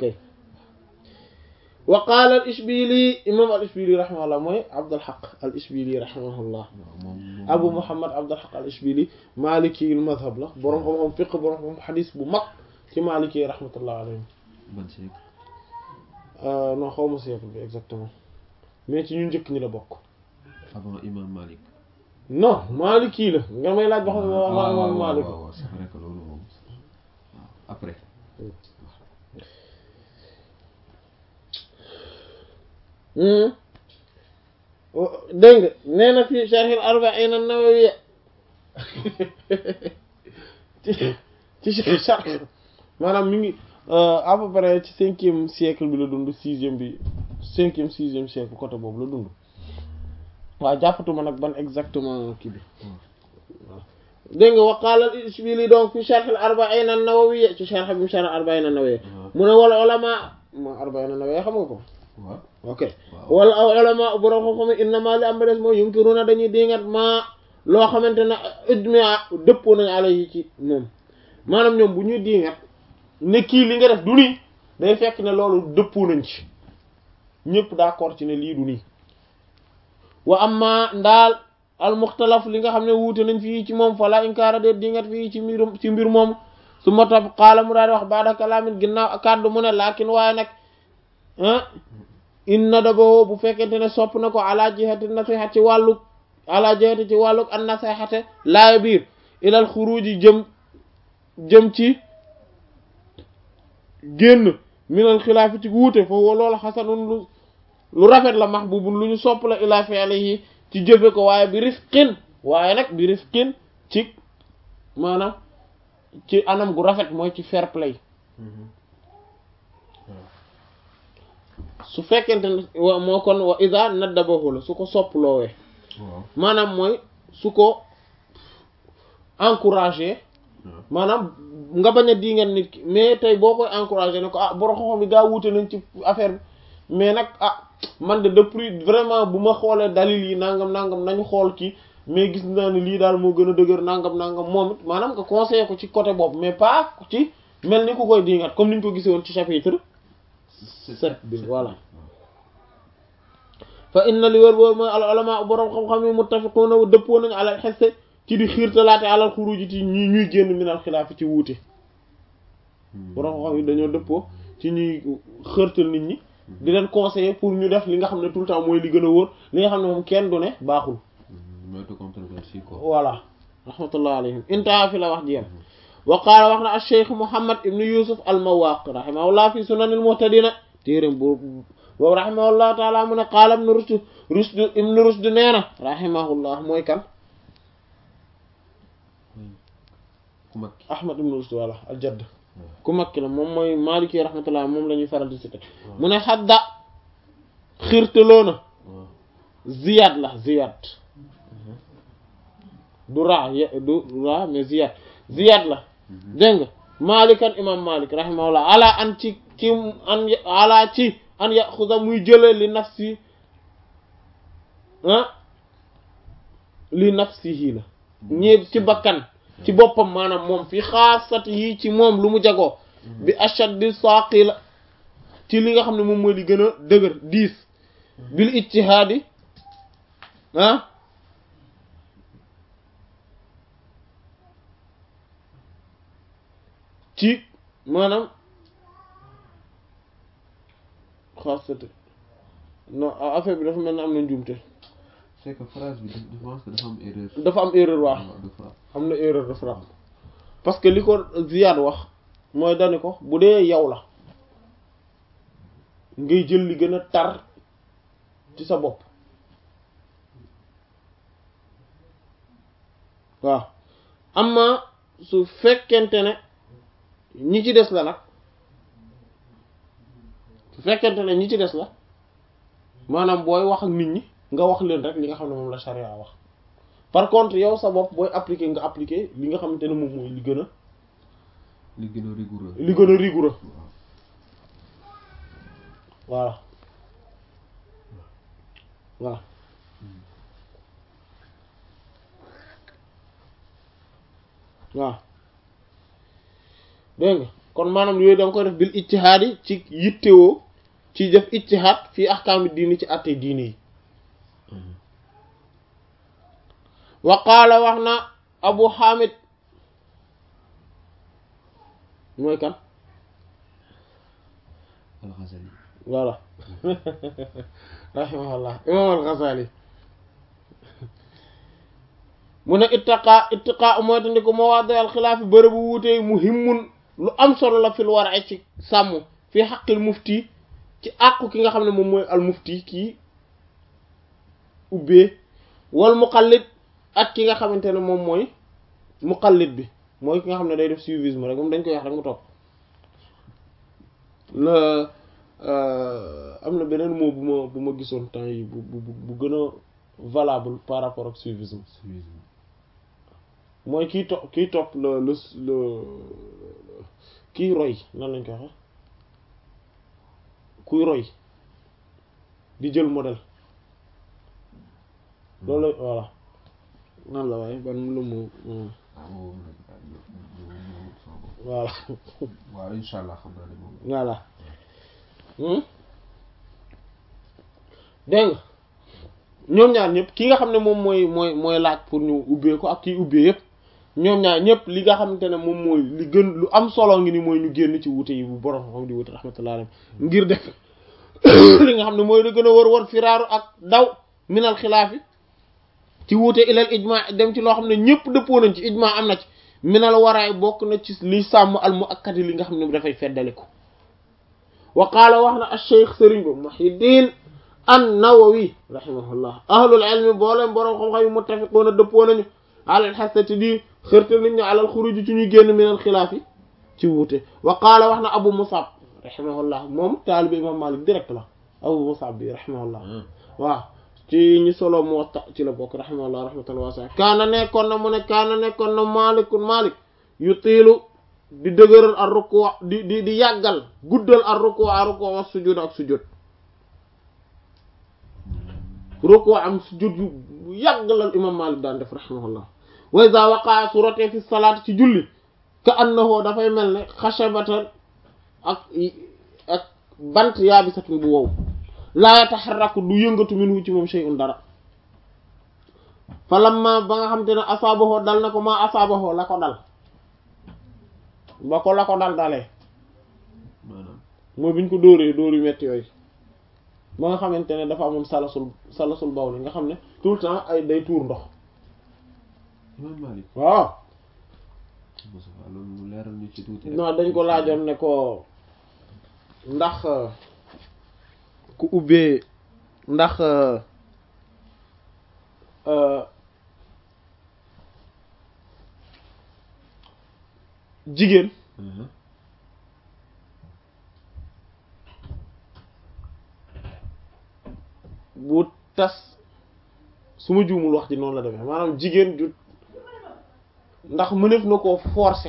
wa qaala al ishbili imam al ishbili rahimahullah mooy abdul haq al ishbili rahimahullah waaw moom moom abu muhammad abdul haq al ishbili maliki al madhab la boroom xam-xam fiqh boroom xam xadis bu mag ci maliki yi rahmatullah alayhim ban siècle non xaw ma siècle bi exactement mais ci ñu njëkk ñi la bokk avant imam Malik non maliki la nga may laaj ba xam ne waaw waa waaw imam malik waaw waaw c'est vrai que loolu moom après dégg nga nee na fii sharhil arba'in an-nawawiyya ci ci sharh maanaam mi ngi à peu près ci cinquième siècle bi la dund sixième bi cinquième sixième siècle côté boobu la dund waaw jàppatuma nag ban exactement kii bi waaw dégg nga wa qaala al-Ishbili donc fi sharh al-arba'in an-nawawiyya ci sharh bi sharh al-arba'in an-nawawiyya mu ne wala ulama ma arba'in an-nawawiyya xam nga ko waaw ok wala aw ulama borom xam-xam innama li am ba des mooy yunkiruna dañuy dingat maa loo xamante ne ijma dëppoo nañu alayhi ci moom maanaam ñoom bu ñuy dingat ne kii li nga def du nii day fekk ne loolu dëppoo nañ ci ñëpp d'accord ci ne lii du nii wa amma ndaal al muxtalaf li nga xam ne wuute nañ fii ci moom fala inkaara de dingat fii ci mbir ci mbir moom su ma topp xaala mu daal di wax baada kalaamin ginnaaw kàddu mu ne laakin waaye nag ah inna daboo bu fekkente ne sopp na ko ala jihati nasiha ci wàllu ala jihati ci wàllu an nasihate laaya biir ilal xuruji jëm jëm ci génn minal xilaafi ci wuute foofu loolu xasanun lu lu rafet la mahbubun lu ñu sopp la ila fi'lihi ci jëfe ko waaye bi rifqin waaye nag bi rifqin ci maanaam ci anam gu rafet mooy ci fair play su fekkente ne moo kon wa ida naddabahu la su ko sopp loowee maanaam mooy su ko encouragé maanaam nga bañ a di ngeen nit ki mais tey boo koy encouragé ne ko ah borom xam-xam bi gaa wuute nañ ci affaire bi mais nag ah man de depuis vraiment bu ma xoolee dalil yi nangam nangam nañu xool kii mais gis naa ne lii daal moo gën a dëgër nangam nangam moom it maanaam nga conseillé ko ci côté boobu mais pas ci mel ni ku koy dingat comme niñ ko gisee woon ci chapitre sept bi voilà fa inna li wër boobu mooy al ulama borom xam-xam yi muttafiquna dëppoo nañu alal xesse ci di xiirtalaate alal xuruji ci ñi ñuy génn minal xilaaf ci wuute borom xam-xam yi dañoo dëppoo ci ñuy xërtal nit ñi di leen conseiller pour ñu def li nga xam ne tout le temps mooy li gën a wóor li nga xam ne moom kenn du ne baaxul moytu controverse quoi voilà rahmatullah alayhim intaha fi la wax jiyam wa qaala wax na al cheikh Muhammad ibn Yusuf al Mawaq rahimahullah fi sunan al muhtadina téeram boobu boobu rahimahullah taala mu ne qaala ibn Rushd Rushd ibn Rushd nee na rahimahullah mooy kan ku mag Ahmad ibn Rushd wala al jadd ku mag ki la moom mooy Maliki rahmatullah moom la ñuy faral di cité mu ne xadda xirtaloona Ziyad la Ziyad du ra du ra mais Ziyad Ziyad la dégg nga Malikan imam Malik rahimahullah ala an ci ci an ala ci an yaxuda muy jële li nafsi ah li nafsihi la ñi ci bakkan ci boppam maanaam moom fi xaasat yi ci moom lu mu jagoo bi ashaddi saaqi la ci li nga xam ne moom mooy li gën a dëgër diis bil ijtihaadi ah ci maanaam xaasati non affaire bi dafa mel ne am na njuumte c'est que phrase bi je pense que dafa am erreur dafa am erreur waaw de frappe am na erreur de frappe parce que li ko Ziyad wax mooy dani ko bu dee yow la ngay jël li gën a tar ci sa bopp waaw amma su fekkente ne ñi ci des la nag su fekkente ne ñi ci des la maanaam booy wax ak nit ñi nga wax leen rek li nga xam ne moom la charia wax par contre yow sa bopp booy appliquer nga appliquer li nga xamante ne moom mooy li gën a li gën a rigoureux li gën a rigoureux voilà voilà waaw dégg nga kon maanaam yooyu da nga koy def bil ijtihaad yi ci yittewoo ci def ijtihaad fii ahkaami diini ci àtte diini yi wa qaala wax na abu hamid mooy kan al-Ghazali voilà rahimahullah imam al-Ghazali mu ne ittaqa ittiqa mooy te ndi ko mawaadi al xilaaf bërëbu wuute muhimmun lu am solo la fil war ay ci sàmm fii xaqil mufti ci àqu ki nga xam ne moom mooy al mufti kii ubbee wal muqallid ak ki nga xamante ne moom mooy muqallid bi mooy ki nga xam ne day def suivisme rek moom dañ koy wax rek mu topp la am na beneen mot bu ma bu ma gisoon temps yi bu bu bu gën a valable par rapport ak suivisme mooy kii topp kii topp le le le kii roy nan lañ koy waxe kuy roy di jël modèle loolu voilà nan la waaye ban lu mu voilà waaw incha allah xam naa ne moom voilà dégg nga ñoom ñaar ñëpp ki nga xam ne moom mooy mooy mooy laaj pour ñu ubbee ko ak kii ubbee yëpp ñoom ñaar ñëpp li nga xamante ne moom mooy li gën lu am solo ngi ni mooy ñu génn ci wute yi bu borom xam di wute rahmatullah alayhi ngir def li nga xam ne mooy la gën a war war firaaru ak daw minal xilaaf yi ci wuute ilal ijma dem ci loo xam ne ñëpp dëppoo nañ ci ijma am na ci minal waraay bokk na ci li sàmm al muakkadi li nga xam ne dafay feddaliku wa qaala wax na acheikh sëriñ ba muhiddin an nawawi rahimahullah ahlul ilmi booleen boroom xam-xam yi muttafiqoona dëppoo nañu alal xasati di xërta nit ñu alal xuruji ci ñuy génn minal xilaaf yi ci wuute wa qaala wax na abu musab rahimahullah moom taalibi imam malik direct la abu musab bi rahimahullah waaw ci ñi solo Muwatta ci la bokk rahimahullah rahmatan wasi'a kaana nekkoon na mu ne kaana nekkoon na malikun malik yu tiilu di dëgëral ar ruku di di di yàggal guddal ar ruku a ruku wa sujud ak sujud ruku am sujud yu yàggalal imam malik daan def rahimahullah wa iza waqa'a surate fi salaat ci julli ka annahu dafay mel ne xashabatan ak ak bant yaabisatun bu wow laa yataxarraku du yëngatu minhu ci moom shay'un dara fa lamma ba nga xam te ne asaabahu dal na ko maa asaabahu la ko dal ba ko la ko dal dalee maanaam mooy biñ ko dóoree dóor yu metti yooyu ba nga xamante ne dafa amoon salasul salasul bawl nga xam ne tout le temps ay day tuur ndox imam Malik waaw Moustapha loolu mu leeral ñu ci tuuti rek non dañ ko laajoon ne ko ndax ku ubbee ndax jigéen Mhm. bu tas su ma juumul wax ji noonu la demee maanaam jigéen ju ndax mënef na koo forcer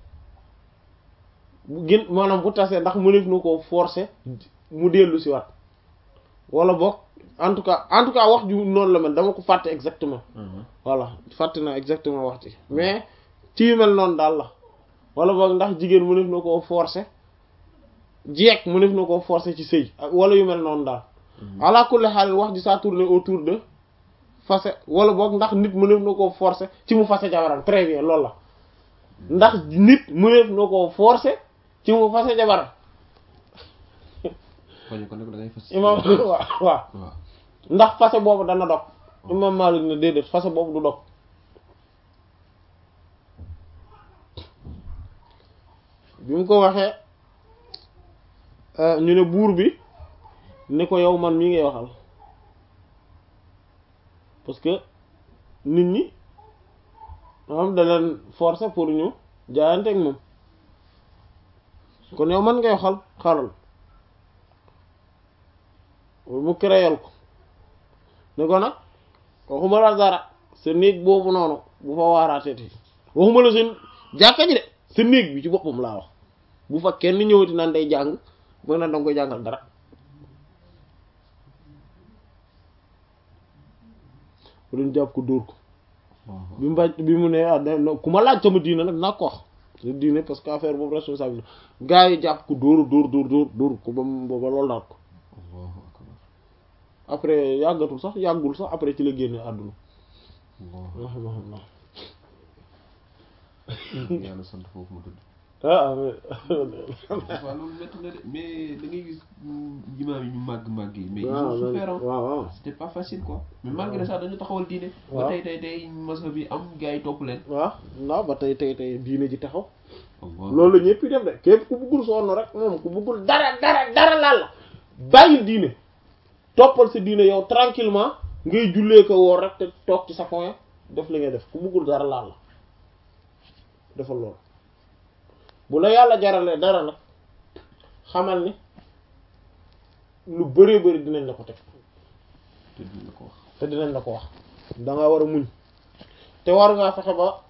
bu gën maanaam bu tasee ndax mënef na koo forcer mu dellu si waat wala boog en tout cas en tout cas wax ju noonu la mel dama ko fàtte exactement Mhm. voilà fàtte na exactement wax ci mais ci yu mel noonu daal la wala boog ndax jigéen mënef na koo forcer jeeg mënef na koo forcer ci sëy ak wala yu mel noonu daal ala kulli xaal wax ji ça tourne autour de fase wala boog ndax nit mëneef na koo forcer ci mu fase jabaram très bien loolu la ndax nit mëneef na koo forcer ci mu fase jabaram Fañu ko nag da ngay fas imam waaw waaw waaw ndax fase boobu dana dog imam Malik ne déedéet fase boobu du dog bi mu ko waxee ñu ne buur bi ni ko yow man mii ngay waxal parce que nit ñi moom da leen forcer pour ñu jaayante ak moom kon yow man ngay waxal xalal mu créel ko ne ko nag waxuma la dara sa néeg boobu noonu bu fa waaraateeti waxuma la seen jàkka ji de sa néeg bi ci boppam laa wax bu fa kenn ñëwati naan day jàng mooy naan danga koy jàngal dara bu doon jàpp ko dóor ko bi mu bañ bi mu ne ah da ku ma laaj sama diine nag naa ko wax sa diine parce que affaire boobu responsable gaa yi jàpp ko dóor dóor dóor dóor dóor ko ba mu ba loolu daal ko Allahu akbar après yàggatul sax yàggul sax après ci la génne àdduna Allahu rahimahullah yàlla sant foofu mu tudd ah waaw loolu métti na de mais da ngay gis imaam yi ñu màgg màgg yi mais ils waaw ont souffert hein. waaw waaw c'était pas facile quoi mais malgré ça dañu taxawal diine ba waaw. tey tey tey mazhab bi am gars yi topp leen waaw ndax ba tey tey tey diine ji taxaw loolu la ñëpp def de képp ku bëggul sonn rek moom ku bëggul dara dara dara laal la bàyyil diine toppal sa diine yow tranquillement ngay jullee ko woor rek te toog ci sa coin def li ngay def ku bëggul dara laal la defal loolu bu la yàlla jaralee dara nag xamal ni lu bëree bëri dinañ la ko teg te dinañ la ko wax te dinañ la ko wax da nga war a muñ te war ngaa fexe ba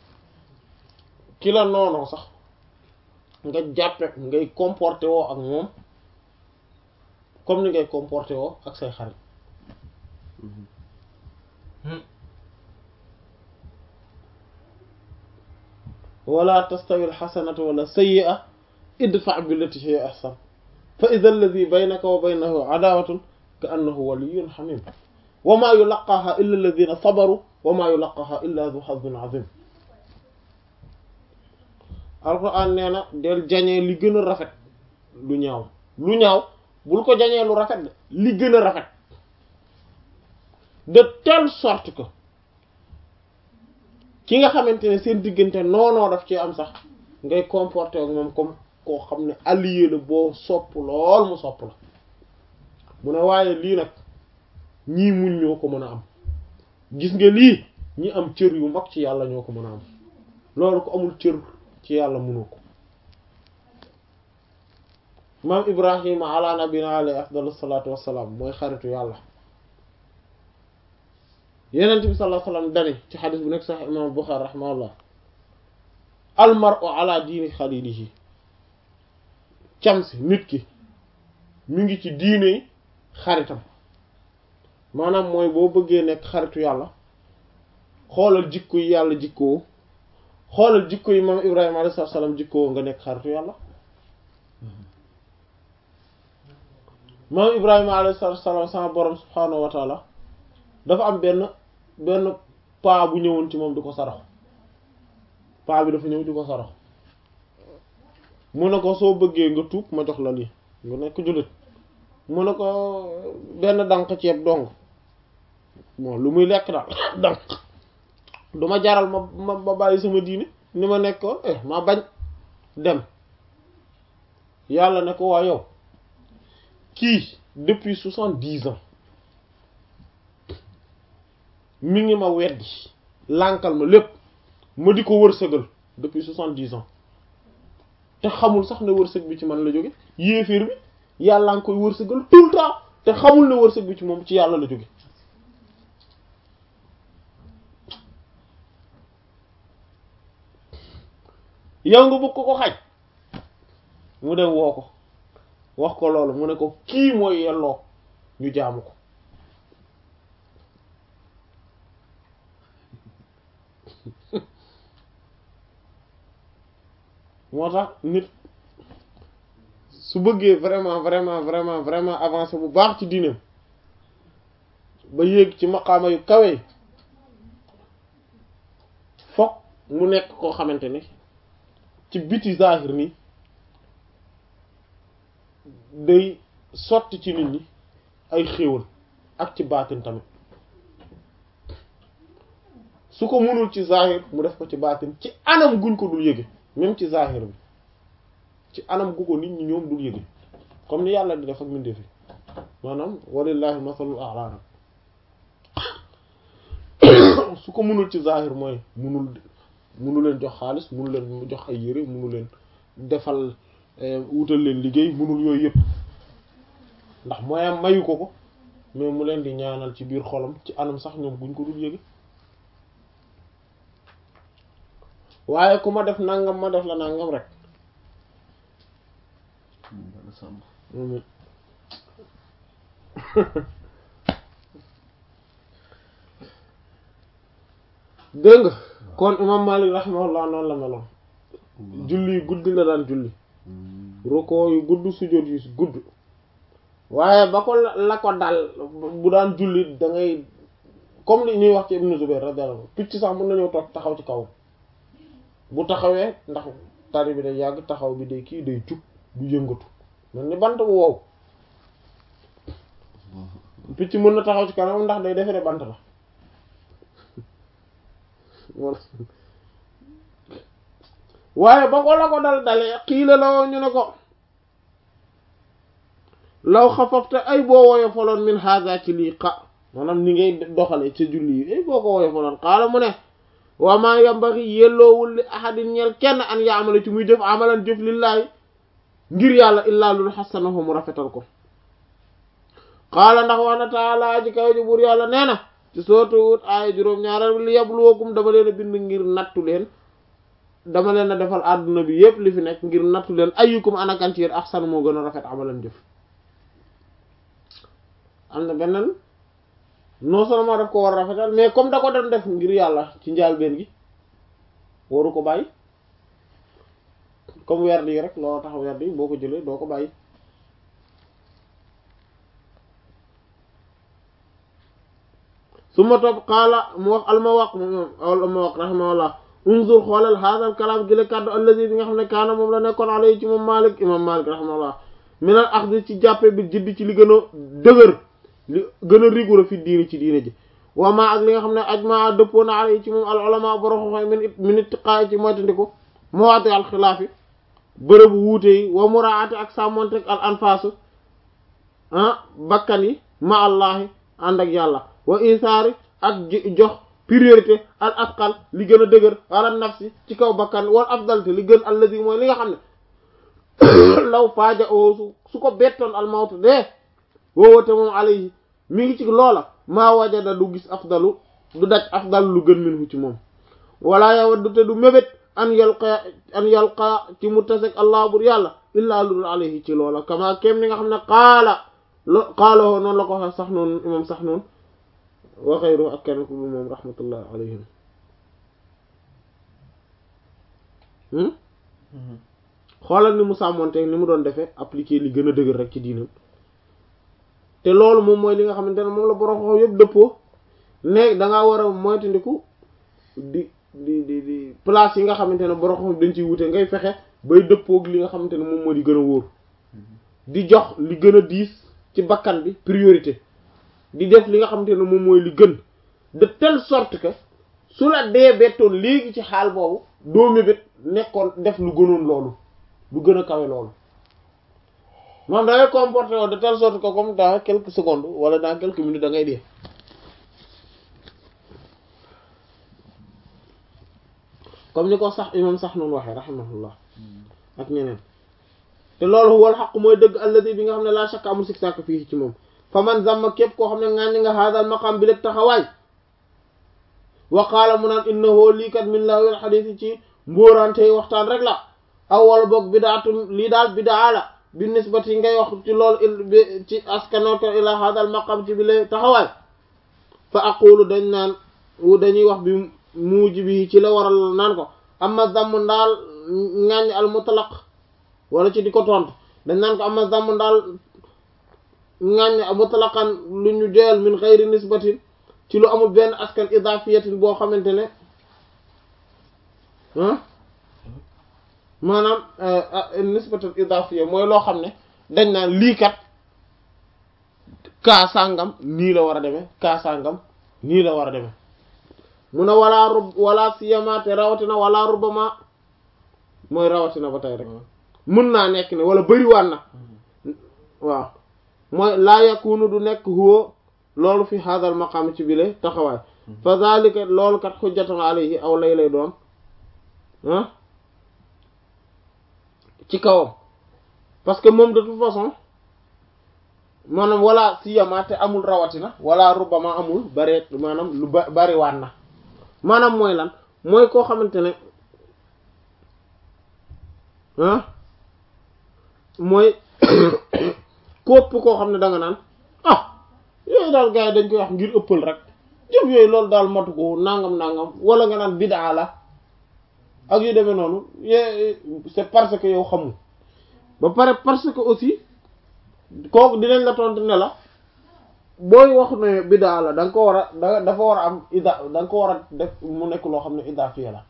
ki la noonoo sax nga jàppe ngay comporté woo ak moom comme ni ngay comporté woo ak say xarit wala tastawi alxasanatu wala sayyi'a idfa billati hiya ahsan fa idha alladhi baynaka wa baynahu adawatun ka annahu waliyyun hamim wa ma yulaqaha illa alladhina sabaru wa ma yulaqaha illa dhu hazzin azim alquran nee na del jañee li gën a rafet lu ñaaw lu ñaaw bul ko jañee lu rafet de li gën a rafet de telle sorte que ki nga xamante ne seen diggante noonoo daf ci am sax ngay comporter ak moom comme koo xam ne allié la boo sopp lool mu sopp la mu ne waaye lii nag ñii muñ ñoo ko mën a am gis nga lii ñi am cër yu mag ci yàlla ñoo ko mën a am loolu ko amul cër ci yàlla mënoo ko maam ibrahima ala nabina alayhi afdalu salaatu wassalaam mooy xaritu yàlla yenent bi sallallahu alayhi wasallam dani ci xadis bu nekk sax imam Bukhari rahimahullah al mar'u ala diini xalilihi camsi nit ki mi ngi ci diine xaritam maanaam mooy boo bëggee nekk xaritu yàlla xoolal jikko yi yàlla jikkoo xoolal jikko yi maam ibrahima alayhi salaam jikkoo nga nekk xaritu yàlla maam ibrahima alayhi salaam sama borom subhaanahu wa taala dafa am benn benn paa bu ñëwoon ci moom di ko sarax paa bi dafa ñëw di ko sarax mu ne ko soo bëggee nga tuub ma jox la lii nga nekk jullit mu ne ko benn dànk ceeb dong bon lu muy lekk daal dànk du ma jaral ma ma ma bàyyi sama diine ni ma nekkoon eh ma bañ dem yàlla ne ko waa yow kii depuis soixante-dix ans mi ngi ma weddi lànkal ma lépp ma di ko wërsëgal depuis soixante-dix ans te xamul sax ne wërsëg bi ci man la jóge yéeféer bi yàlla nga koy wërsëgal tout le temps te xamul ne wërsëg bi ci moom ci yàlla la jóge yow nga bëgg ko ko xaj mu dem woo ko wax ko loolu mu ne ko kii mooy yelloo ñu jaamu ko moo tax nit su bëggee vraiment vraiment vraiment vraiment avancer bu baax ci diineem ba yéeg ci maqaama yu kawe fokk mu nekk koo xamante ne ci biti zahir ni day sotti ci nit ñi ay xéewal ak ci baatin tamit su ko mënul ci zahir mu def ko ci baatin ci anam guñ ko dul yëge même ci zahir bi ci anam gu ko nit ñi ñoom dul yëge comme ni yàlla di def ak mbindeef yi maanaam walillahi masalul a'la su ko mënul ci zahir mooy mënul mënu leen jox xaalis mënu leen jox ay yére mënu leen defal wutal leen liggéey mënul yooyu yëpp ndax mooyam mayu ko ko mais mu leen di ñaanal ci biir xolam ci anam sax ñoom guñ ko dul yëge waaye ku ma def nangam ma def la nangam rek dégg nga kon imam Malik rahimahullah noonu la meloon julli yu guddi la daan julli roko yu gudd sujjóot yu gudd waaye ba ko la ko dal bu daan julli da ngay comme li ñuy wax ci Ibn Zubayr radiyallahu anhu picc sax mën nañoo toog taxaw ci kaw bu taxawee ndax tari bi day yàgg taxaw bi day kii day jub du yëngatu mel ni bant bu wow picc mën na taxaw ci kanam ndax day defe ne bant la waaye ba ko la ko dal dalee xiila la woo ñu ne ko law xafafte ay boo woyo faloon min haza ci lii xa maanaam ni ngay doxale ca julli yi ay boo ko woyo faloon xaala mu ne waa maa yambaxi yelloowul li ahadin ñeel kenn an yaamala ci muy jëf amalan jëf lillaahi ngir yàlla illaa lul xasanahu mu rafetal ko xaala ndax wax na taala ji kaw ji buur yàlla nee na ci sootu wut aaya juróom ñaareel li yabluwakum dama leen a bind ngir nattu leen dama leen a defal àdduna bi yépp li fi nekk ngir nattu leen ayyukum anakan ci yéen ahsan moo gën a rafet amalan jëf am na beneen non seulement daf ko war a rafetal mais comme da ko doon def ngir yàlla ci njaalbeen gi waru ko bàyyi comme werd yi rek loolu tax werd yi boo ko jëlee doo ko bàyyi su ma topp xaala mu wax almawaq moom almawaq rahimahullah unzur xoolal haadal kalaam gi la kàddu allazi bi nga xam ne kaana moom la nekkoon alay ci moom Malik imam Malik rahimahullah minal axdi ci jàppe bi jiddi ci li gën a dëgër li gën a rigoureux fi diini ci diine ji wa ma ak li nga xam ne ajma dëppoo na alay ci moom al ulama borom xam min min ittiqaay ci moytandiku mawaati al xilaafi bërëbu wuute yi wa muraati ak sàmmontek al anfaasu ah bakkan yi ma allahi ànd ak yàlla wa isaari ak jox priorité al asqal li gën a dëgër ala nafsi ci kaw bakkan wal afdal te li gën alladi mooy li nga xam ne law faaja oo su su ko bettoon al mawtu dee woowate moom alayhi mi ngi ci loola maa wajada du gis afdalu du daj afdal lu gën minhu ci moom wala yawaddu te du mébét an yalqa an yalqa ci mu tasek allah bur yàlla illaa ludul alayhi ci loola kama kem ni nga xam ne qaala lo qaaloo noonu la ko waxe sax noonu imam sax noonu wa xayru ak kenn ku dul moom rahmatullah alayhim xoolal ni mu sàmmonte ni mu doon defee appliquer li gën a dëgër rek ci diinam te loolu moom mooy li nga xamante ne moom la borom xaw yëpp dëppoo ne dangaa war a moytandiku di di di di place yi nga xamante ne borom xam dañ ciy wute ngay fexe bay dëppoog li nga xamante ne moom moo di gën a wóor di jox li gën a diis ci bakkan bi priorité di def li nga xamante ne moom mooy li gën de telle sorte que su la dee bettoon léegi ci xaal boobu doo mébét nekkoon def lu gënoon loolu lu gën a kawe loolu moom da ngay comporté woo de telle sorte que comme dans quelques secondes wala dans quelques minutes da ngay dee comme ni ko sax imam sax noonu waxee rahimahullah ak ñeneen te loolu wal xaq mooy dëgg alladi bi nga xam ne laa shakka amul sik sàkk fii ci moom fa man zamma képp koo xam ne ŋàññi nga haadal maqam bi léeg taxawaay wa qaala mu naan innahu lii kat min lahwil xadiis ci mbóorante waxtaan rek la aw wala boog bidaatun lii daal bidaa la bi nisbati ngay wax ci loolu ci askano ko ila haadal maqam ci bi léeg taxawaay fa aqulu dañ naan dañuy wax bi muuji bi ci la waral naan ko amma zamm ndaal ŋàññ al mutlaq wala ci di ko tontu dañ naan ko amma zamm ndaal ŋàññ mutlaqan lu ñu joyal min xayri nisbatin ci lu amul benn askan idafiyatin boo xamante ne ah maanaam nisbatul idafiya mooy loo xam ne dañ naan lii kat kaa sàngam nii la war a demee kaa sàngam nii la war a demee mu ne walaa rub wala siyama te rawatina wala rubama mooy rawatina ba tey rek mën naa nekk ne wala bëriwaan na waaw mooy laa yakunu du nekk huwa loolu fi hadal maqam ci bile taxawaay fa zalika loolu kat xujjatan alayhi aw lay lay doon ah ci kawam parce que moom de toute façon maanaam wala siyama te amul rawatina wala rubama amul bare maanaam lu ba bariwaan na maanaam mooy lan mooy koo xamante ne ah mooy képp koo xam ne da nga naan ah yooyu daal gars yi dañ koy wax ngir ëppal rek jëf yooyu loolu daal matu ko nangam nangam wala nga naan bidaa la ak yu demee noonu c'est parce que yow xamul ba pare parce que aussi kooku dinañ la tontu ne la booy wax ne bidaa la da nga ko war a da dafa war a am ida da nga ko war a def mu nekk loo xam ne idafiya la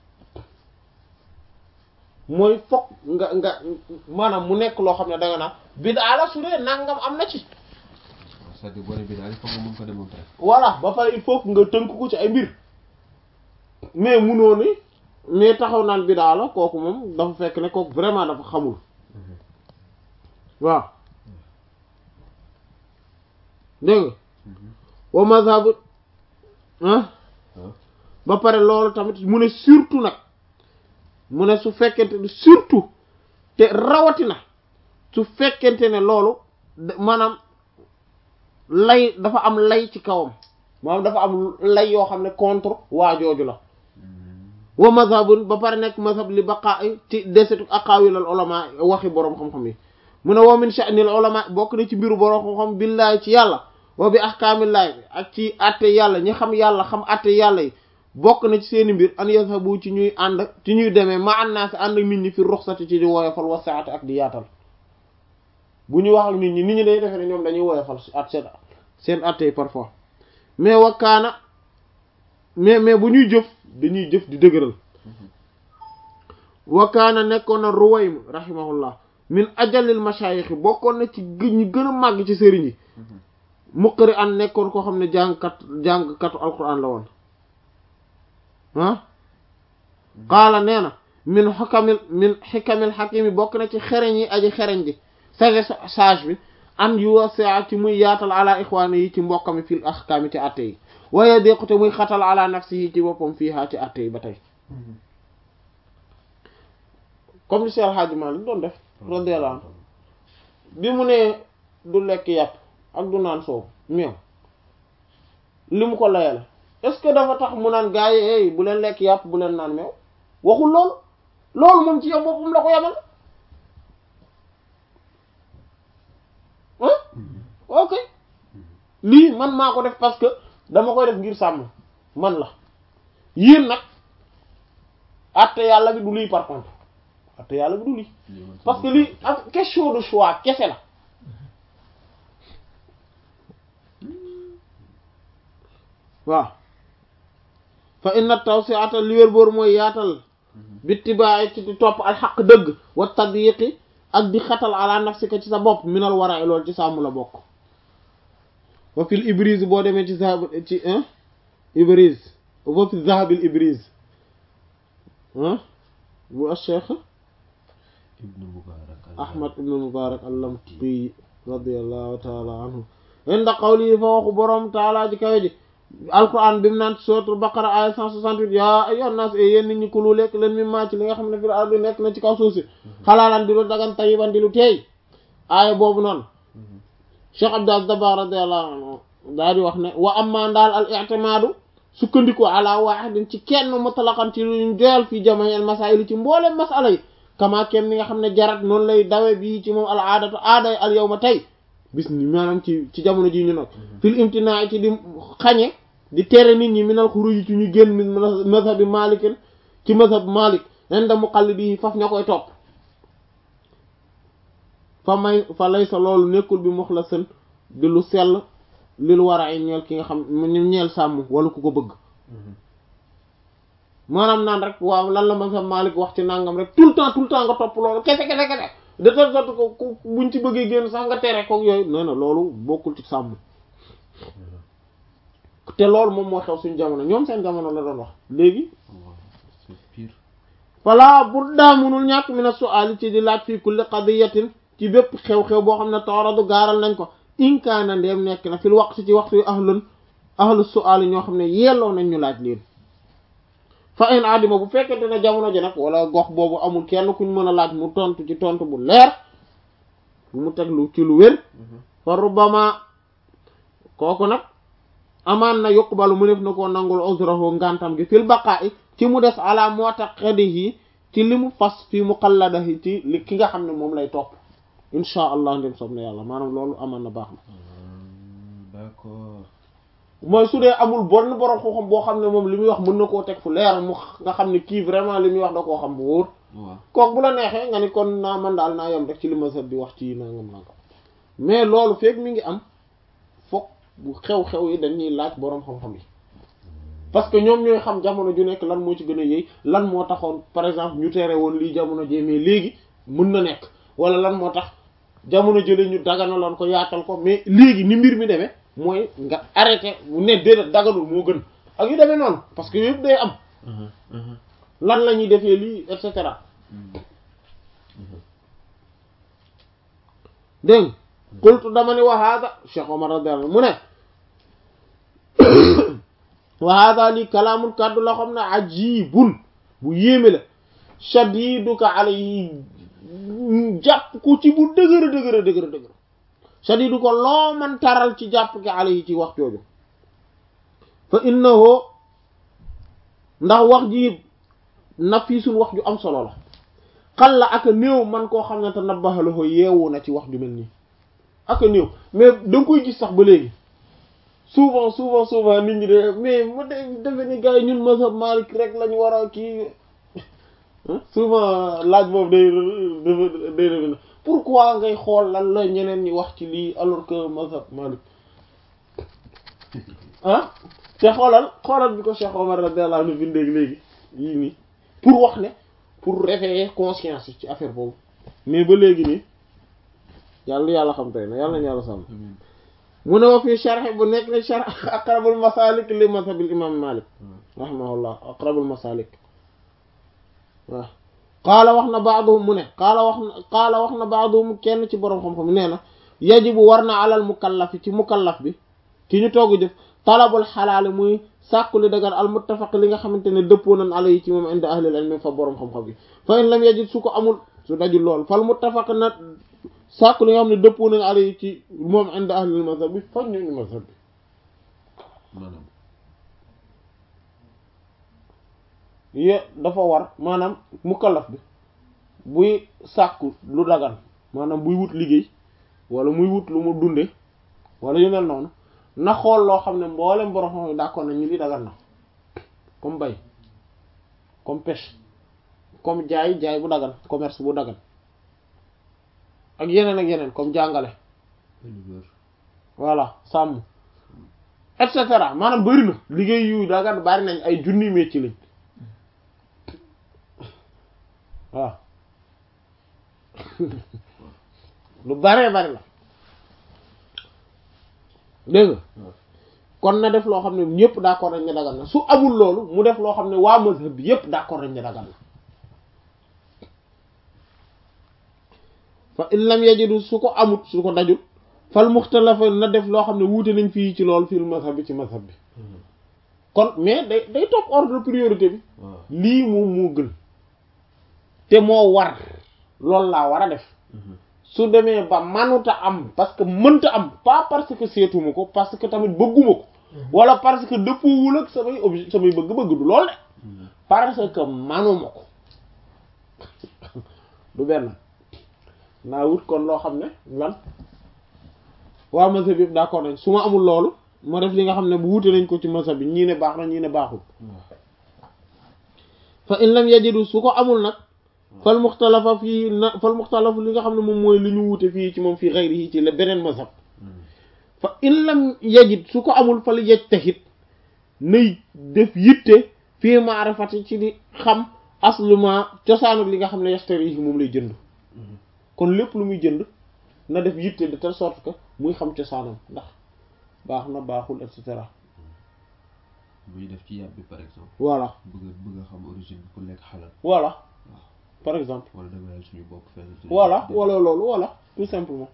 mooy fokk nga nga maanaam mu nekk loo xam ne da nga naan bidaa la su dee nangam am na ci. c'est-à-dire boo nee bidaa il faut nga mën ko démontrer. voilà ba pare il faut que nga tënk ko ci ay mbir mais munoo ni mais taxaw naan bidaa la kooku moom dafa fekk ne kooku vraiment dafa xamul waaw dégg nga wa mazhabu ah ba pare loolu tamit mu ne surtout nag mu ne su fekkente ne surtout te rawatina su fekkente ne loolu maanaam lay dafa am lay ci kawam maanaam dafa am lay yoo xam ne contre waa jooju la wa mazhabun ba pare nekk mazhab li baqa ci desetu aqawil al ulama waxi boroom xam-xam yi mu ne wa min sha'nil ulama bokk na ci mbiru boroom xam-xam billahi ci yàlla wa bi ahkaamillahi ak ci atte yàlla ñi xam yàlla xam atte yàlla yi bokk na ci seeni mbir an yazhabu ci ñuy ànd ci ñuy demee ma annaasi ànd ak nit ñi fi ruxsati ci di woyofal wa saati ak di yaatal bu ñu wax ak nit ñi nit ñi day defee ne ñoom dañuy woyofal at seen seen atte yi parfois mais wakkaana mais mais bu ñuy jëf dañuy jëf di dëgëral wakkaana nekkoon na Ruwaym rahimahullah min ajalil mashayikh bokkoon na ci ñi gën a màgg ci sëriñ yi muqri an nekkoon koo xam ne jàngkat jàngkatu alquran la woon ah qaala nee na min xukamil min xikamil xakimi bokk na ci xereñ yi aji xereñ ji sage sage bi an yuwasi'a ci muy yaatal ala ixwaani yi ci mbokkami fil ahkaami ci atte yi waaye déqute muy xatal ala nafsi yi ci boppam fii haa ci atte yi ba tey comme li Cheikh Hadji Malick doon def radiyallahu anhu bi mu ne du lekk yàpp ak du naan soow meew li mu ko layale est-ce que dafa tax mu naan gaa yi ey bu leen lekk yàpp bu leen naan meew waxul loolu loolu moom ci yow boppam la ko yamal ok lii man maa ko def parce que dama koy def ngir sàmm man la yéen nag atte yàlla bi du lii par contre atte yàlla bi du lii parce que lii ak question de choix kese la waaw fa inna tawsi'ata li wér boor mooy yaatal bittibaay ci di topp al xaq dëgg wa tadyiqi ak di xatal ala nafsika ci sa bopp minal wara loolu ci sàmm la bokk wa fil ibris boo demee ci zahab ci ibris wa fi zahabil ibris bu acheikh ibnu mubarak ahmad ibnu mubarak allamti radiallahu taala anhu inda qawli fa waxu boroom taala ji kawe ji alquran bi mu naan suratul baqara aya 168 yaa ayyuhan nas e yéen nit ñi kulu lekk leen mi maa ci li nga xam ne fil ardi nekk na ci kaw suuf si xalaalan di lu dagan tayiban di lu teey aaya boobu noonu cheikh abdas daba radiallahu anhu daa di wax ne wa amma ndaal al i'timadu sukkandiku ala wahidin ci kenn mutlaqan ci luñ joyal fii jamaa'il masaa'il ci mboolem masala yi kama kem ni nga xam ne jarat noonu lay dawe bii ci moom al aadatu aaday al yawma tey bis ni maanaam ci ci jamono ji ñu nag fil imtinaa ci di xañe di tere nit ñi minal xuruj ci ñu génn min mazhabi malikin ci mazhab malik inda muqallidi faf ña koy topp fa may fa lay sa loolu nekkul bi muxlasan di lu sell lil war a ñeel ki nga xam ñeel sàmm wala ku ko bëgg maanaam naan rek waaw lan la mazhab malik wax ci nangam rek tout le temps tout le temps nga topp loolu kese kese kese de telle sorte que buñ ci bëggee génn sax nga tere ko yooyu nee na loolu bokkul ci sàmm te loolu moom moo xew suñu jamono ñoom seen jamono la doon wax léegi fala bu daa munul ñàkk mi na su'aali ci di laaj fii kulli qadiyatin ci bépp xew-xew boo xam ne tooradu gaaral nañ ko inkaana ndeem nekk na fil waxtu ci waxtu yu ahlun ahlu su'aali ñoo xam ne yelloo nañ ñu laaj leen fa in adima bu fekkente ne jamono ji nag wala gox boobu amul kenn kuñ mën a laaj mu tontu ci tontu bu leer bu mu teg lu ci lu wér fa rubama kooku nag amaan na yuqbalu mu def na koo nangul uzrahu ngantam gi fil baqa'i ci mu des ala mu'taqadihi ci li mu fas fi muqalladahi ci li ki nga xam ne moom lay topp insha allah ndem soob na yàlla maanaam loolu amaan na baax na d'accord mooy su dee amul bonn borom xam-xam boo xam ne moom li muy wax mën na koo teg fu leer mu nga xam ne kii vraiment li muy wax da koo xam bu wóor kook bu la neexee nga ni kon naa man daal naa yem rek ci li ma sat di wax ci nangam nangam mais loolu feeg mi ngi am fokk bu xew-xew yi dañuy laaj boroom xam-xam yi parce que ñoom ñooy xam jamono ju nekk lan moo ci gën a yëy lan moo taxoon par exemple ñu tere woon lii jamono jee mais léegi mën na nekk wala lan moo tax jamono jële ñu daganaloon ko yaatal ko mais léegi ni mbir mi demee mooy nga arrêté bu ne déedéet daganul moo gën ak yu demee noonu parce que yëpp day am lan la ñuy defee lii et cetera dégg qultu dama ni wa hada Cheikh Omar radiyallahu anhu mu ne wa hada lii kalaamun kàddu la xam ne ajibun bu yéeme la shadiduka alayhi jàpp ko ci bu dëgër dëgër dëgër dëgër shadidu ko loo man taral ci jàpp ki alayhi ci wax jooju fa innahu ndax wax ji nafiisul wax ju am solo la xal la aka néew man koo xam ne te nabbaxalako yeewu na ci wax ju mel nii aka néew mais da nga koy gis sax ba léegi souvent souvent souvent nit ñi de mais mu de defe ni gars yi ñun mazhab Malik rek lañ war a kii souvent laaj boobu day day day pourquoi ngay xool lan la ñeneen ñi wax ci lii alors que mazhab Malik ah te xoolal xoolal bi ko Cheikh Omar radiyallahu anhu bindee léegi yii nii pour wax ne pour réveiller conscience yi ci affaire boobu mais ba léegi nii yàlla yàlla xam tey na yàlla nañu yàlla sàmm mu ne wa fii sharh bu nekk ne sharh aqrabul masalik li mazhabil imam Malik rahimahullah aqrabul masalik waaw qaala wax na baaduhum mu ne qaala wax na qaala wax na baaduhum kenn ci boroom xam-xam nee na yajibu war na alal mukallafi ci mukallaf bi ki ñu togg jëf talabul xalaali muy sàkku li dagan al muttafaq li nga xamante ne dëppoo nañ ala yi ci moom inda ahlil ilmi fa boroom xam-xam bi fa in lam yajid su ko amul su dajul lool fal muttafaq na sàkku li nga xam ne dëppoo nañ ala yi ci moom inda ahlil mazhab bi fa ñu mazhab bi maanaam ye dafa war maanaam mukallaf bi buy sàkku lu dagan maanaam buy wut liggéey wala muy wut lu mu dunde wala yu mel noonu na xool loo xam ne mboolem borom xam ne d'accord nañ ñu li dagan na comme bay comme pêche comme jaay jaay bu dagan commerce bu dagan ak yeneen ak yeneen comme jàngale éleveur voilà sàmm et cetera maanaam bari na liggéey yu dagan bari nañ ay junni métier lañ waaw lu baree bari la dégg nga kon na def loo xam ne ñëpp d'accord nañ ne dagal na su amul loolu mu def loo xam ne waa mazhab bi yëpp d'accord nañ ne dagal na fa in lam yajidu su ko amut su ko dajul fal muxtalafa na def loo xam ne wuute nañ fii ci loolu fii mazhab bi ci mazhab bi kon mais day day topp ordre priorité bi waaw lii moom moo gën te moo war loolu laa war a def su demee ba manuta am parce que mënta am pas parce que seetuma ko parce que tamit bëgguma ko wala parce que dëppoowul ak samay objet samay bëgg-bëgg du lool de parce que manuma ko du benn naa wut kon loo xam ne lan waa mazhab bi yëpp d'accord nañ su ma amul loolu ma def li nga xam ne bu wute nañ ko ci mazhab bi ñii ne baax na ñii ne baaxul fa in lam yajidu su ko amul nag fal muxtalafa fii na fal muxtalafu li nga xam ne moom mooy li ñu wute fii ci moom fii xayri yi ci la beneen mazhab fa in lam yajid su ko amul fal yajtahid nay def yitte fii maarifati ci di xam asluma cosaanu li nga xam ne yastari yi moom lay jënd kon lépp lu muy jënd na def yitte de telle sorte que muy xam cosaanam ndax baax na baaxul et cetera muy def ci yàpp bi par exemple voilà bëgg a bëgg a xam origine bi pour lekk xalal voilà par exemple wala dama suñu bopp fenn voilà wala loolu voilà tout simplement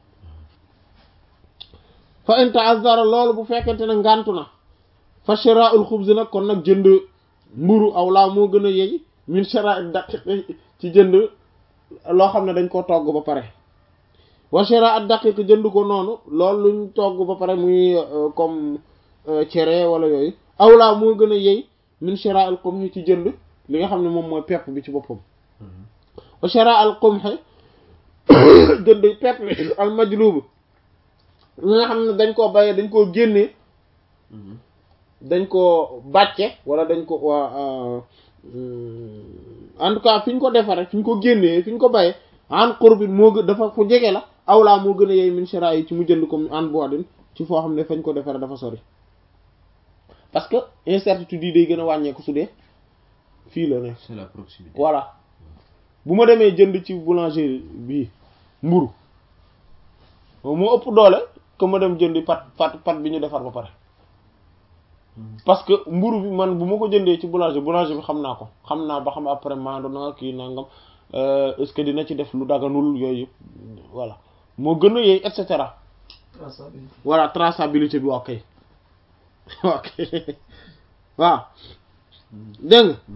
fa in ta'azzara loolu bu fekkente ne ngantu na fa shira'ul xubz nag kon nag jënd mburu aw laa moo gën a yey min shira'i daqiq ci jënd loo xam ne dañ ko togg ba pare wa shira'at daqiq jënd ko noonu loolu luñ togg ba pare muy comme cere wala yooyu aw laa moo gën a yey min shira'il qumhi ci jënd li nga xam ne moom mooy pepp bi ci boppam wa shira'al qumhi jënd pepp bi al majlub li nga xam ne dañ koo bayee dañ koo génnee dañ ko bàcce wala dañ ko waa en tout cas fi ñu ko defaree fi ñu ko génnee fi ñu ko bayee an qurbin moo gën dafa fu jege la awlaa moo gën a yey min shira yi ci mu jënd ko an boadin ci foo xam ne fañ ko defaree dafa sori parce que incertitude yi day gën a wàññeeku su dee fii la nekk c'est la proximité voilà bu ma demee jënd ci boulangerie bii mburu moo ëpp doole que ma dem jëndi pat pat pat bi ñu defar ba pare parce que mburu bi man bu ma ko jëndee ci boulanger boulanger bi xam naa ko xam naa ba xam après maando na kii nangam est-ce que dina ci def lu daganul yooyu yëpp voilà moo gën a yeey et cetera traçabilité voilà traçabilité bi waa kay waa kay waaw dégg nga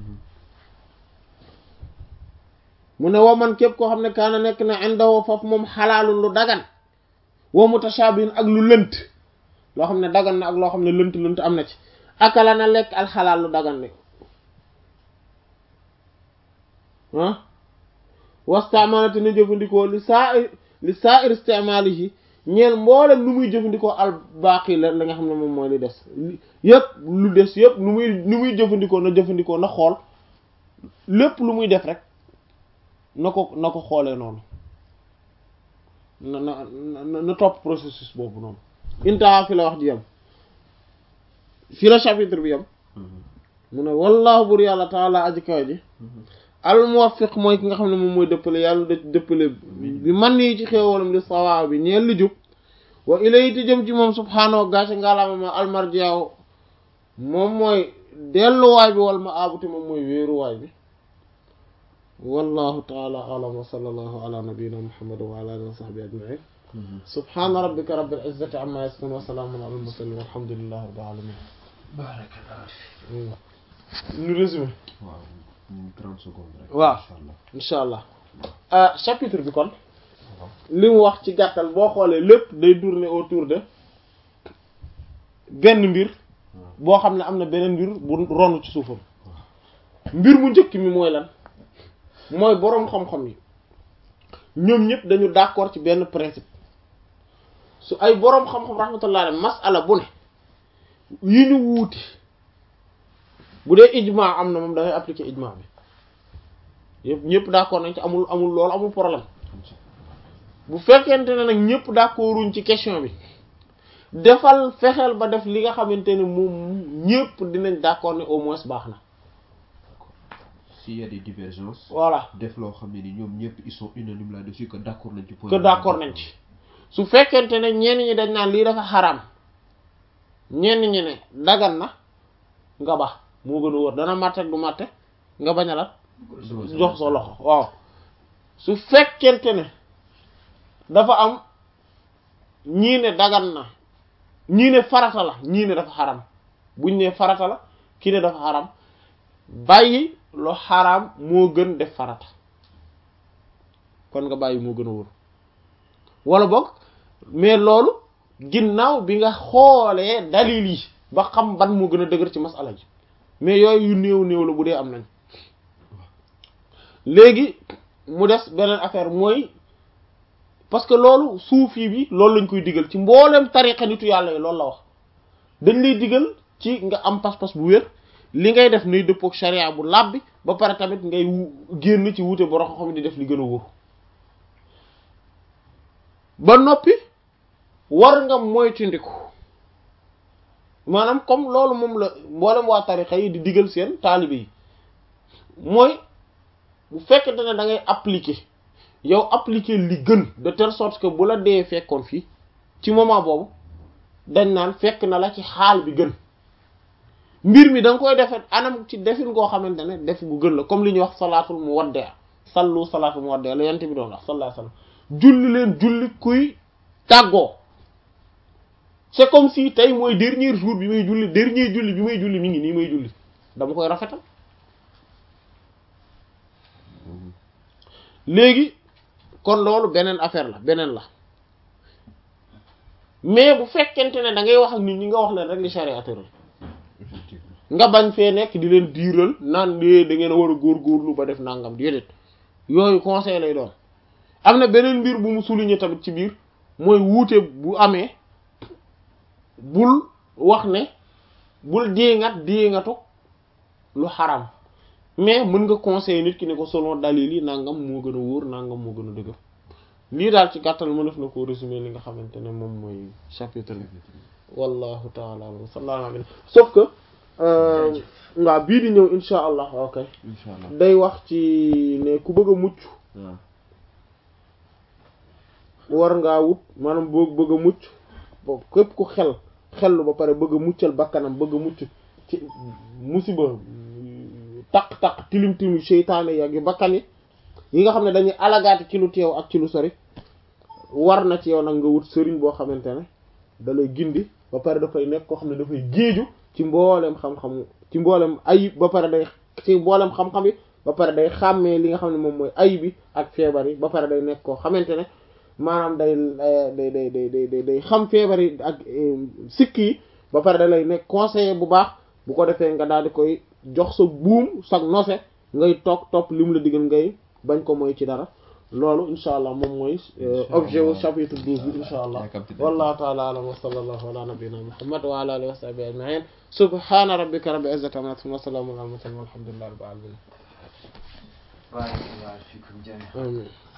mu ne woo man képp koo xam ne kaana nekk na indawoo foofu moom xalaalul lu dagan woo mutashabihin ak lu lënt loo xam ne dagan na ak loo xam ne lënt lënt am na ci akala na lekk alxalaal lu dagan ne ah wastamalati na jëfandikoo li saa li saa ir istimalihi ñeel mboolem lu muy jëfandikoo al baaqi la la nga xam ne moom mooy li des yëpp lu des yëpp lu muy lu muy jëfandikoo na jëfandikoo na xool lépp lu muy def rek na ko na ko xoolee noonu na na na na topp processus boobu noonu intaha fi la wax ji yam fi la chapitre bi yam mu ne wallahu bur yàlla taala aji kaw ji al muwaffiq mooy ki nga xam ne moom mooy dëppale yàlla da dëppale bi man nii ci xéewalam li sawaa bi ñeel li jub wa ilayhi jëm ci moom subhaanahu gàcce ngalaama ma almarjiaw moom mooy delluwaay bi wal ma abuti moom mooy wéeruwaay bi wallahu taala alam wa sallallahu ala nabiyyina muhammad wa ala alihi wa sahbihi ajma'in subhana rabbika rabbil izzati amma yasifun wa salamun ala al mursalin walhamdulillahi rabbil alamin barakallah ñu résumé waaw trente secondes rek waaw incha allah insha allah chapitre bi kon li mu wax ci gàttal boo xoolee lépp day tourner autour de benn mbir boo xam ne am na beneen mbir bu ronu ci suufam mbir mu njëkk mi mooy lan mooy boroom xam-xam yi ñoom ñëpp dañu d'accord ci benn principe su ay boroom xam-xam rahmatullah alayhi masala bu ne yi ñu wuuti bu dee ijma am na moom dangay appliquer ijma bi yëpp ñëpp d'accord nañ ci amul amul loolu amul problème bu fekkente ne nag ñëpp d'accorduñ ci question bi defal fexeel ba def li nga xamante ne moom ñëpp dinañ d'accord ne au moins baax na s'il y a des divergences voilà def loo xam ne ni ñoom ñëpp ils sont unanimes là-dessus que d'accord nañ ci point que d'accord nañ ci su fekkente ne ñenn ñi dañ naan lii dafa xaraam ñenn ñi ne dagan na nga baax moo gën a wóor dana màtte du màtte nga bañ a la jox sa loxo waaw su fekkente ne dafa am ñii ne dagan na ñii ne farata la ñii ne dafa xaram buñ ne farata la kii ne dafa xaram bàyyi lu xaram moo gën def farata kon nga bàyyi moo gën a wóor wala boog mais loolu ginnaaw bi nga xoolee dalil yi ba xam ban moo gën a dëgër ci masala ji mais yooyu yu néew néew la bu dee am nañ léegi mu des beneen affaire mooy parce que loolu suufi bi loolu lañ koy digal ci mboolem tariqa nitu yàlla yi loolu la wax dañ lay digal ci nga am pas-pas bu wér li ngay def nay dëppook sharia bu làbbi ba pare tamit ngay génn ci wuute borom xam di def li gën a wóor ba noppi war nga moytandiku maanaam comme loolu moom la mboolem waa tariqa yi di digal seen taalibe yi mooy bu fekkente ne da ngay appliquer yow appliquer li gën de telle sorte que bu la dee fekkoon fii ci moment boobu dañ naan fekk na la ci xaal bi gën mbir mi da nga koy defee anam ci defin koo xamante ne def gu gën la comme li ñuy wax salaatul muwaddi sallu salaatul muwaddi la yent bi doon wax sallallahu alayhi wasallam julli leen julli kuy tàggoo c'est comme si tey mooy dernier jour bi may julli dernier julli bi may julli mi ngi nii may julli dama koy rafetal léegi kon loolu beneen affaire la beneen la mais bu fekkente ne da ngay wax ak nit ñi nga wax leen rek li charia tëral nga bañ fee nekk di leen diiral naan lée da ngeen a war a góorgóorlu ba def nangam déedéet yooyu conseil lay doon am na beneen mbir bu mu souligner tamit ci biir mooy wuute bu amee bul wax ne bul déengat déengatu lu xaram mais mën nga conseiller nit ki ne ko selon dalil yi nangam moo gën a wóor nangam moo gën a dëgër lii daal ci gàttal mënef na koo résumer li nga xamante ne moom mooy chapitre bi wallahu taala alam sallallahu alayhi sauf que waaw bii di ñëw insha allah ok incha allah day wax ci ne ku bëgg a mucc waaw war ngaa wut maanaam boo bëgg a mucc bo képp ku xel xellu ba pare bëgg a muccal bakkanam bëgg a mucc ci musiba taq-taq tilim tilim seytaane yi ak yu bakkan yi yi nga xam ne dañuy alagaati ci lu teew ak ci lu sori war na ci yow nag nga wut sëriñ boo xamante ne da lay gindi ba pare dafay nekk koo xam ne dafay géeju ci mboolem xam-xam ci mboolem ayib ba pare day ci mboolem xam-xam yi ba pare day xàmmee li nga xam ne moom mooy ayib yi ak feebar yi ba pare day nekk koo xamante ne maanaam day day day day day day xam feebar yi ak sikk yi ba pare da lay nekk conseiller bu baax bu ko defee nga daal di koy jox sa buum sag nose ngay toog topp li mu la digal ngay bañ ko mooy ci dara loolu insha allah moom mooy objet wu chapitre douze bi insha allah wallahu taala alam wa sallallahu ala nabiyyina muhammad wa ala alihi wa sahbihi ajma'in subhana rabbika rabbil izzati amma yasifun wa salamun ala al mursalin walhamdulillahi rabbil alamin barakallahu fikum jami'an amin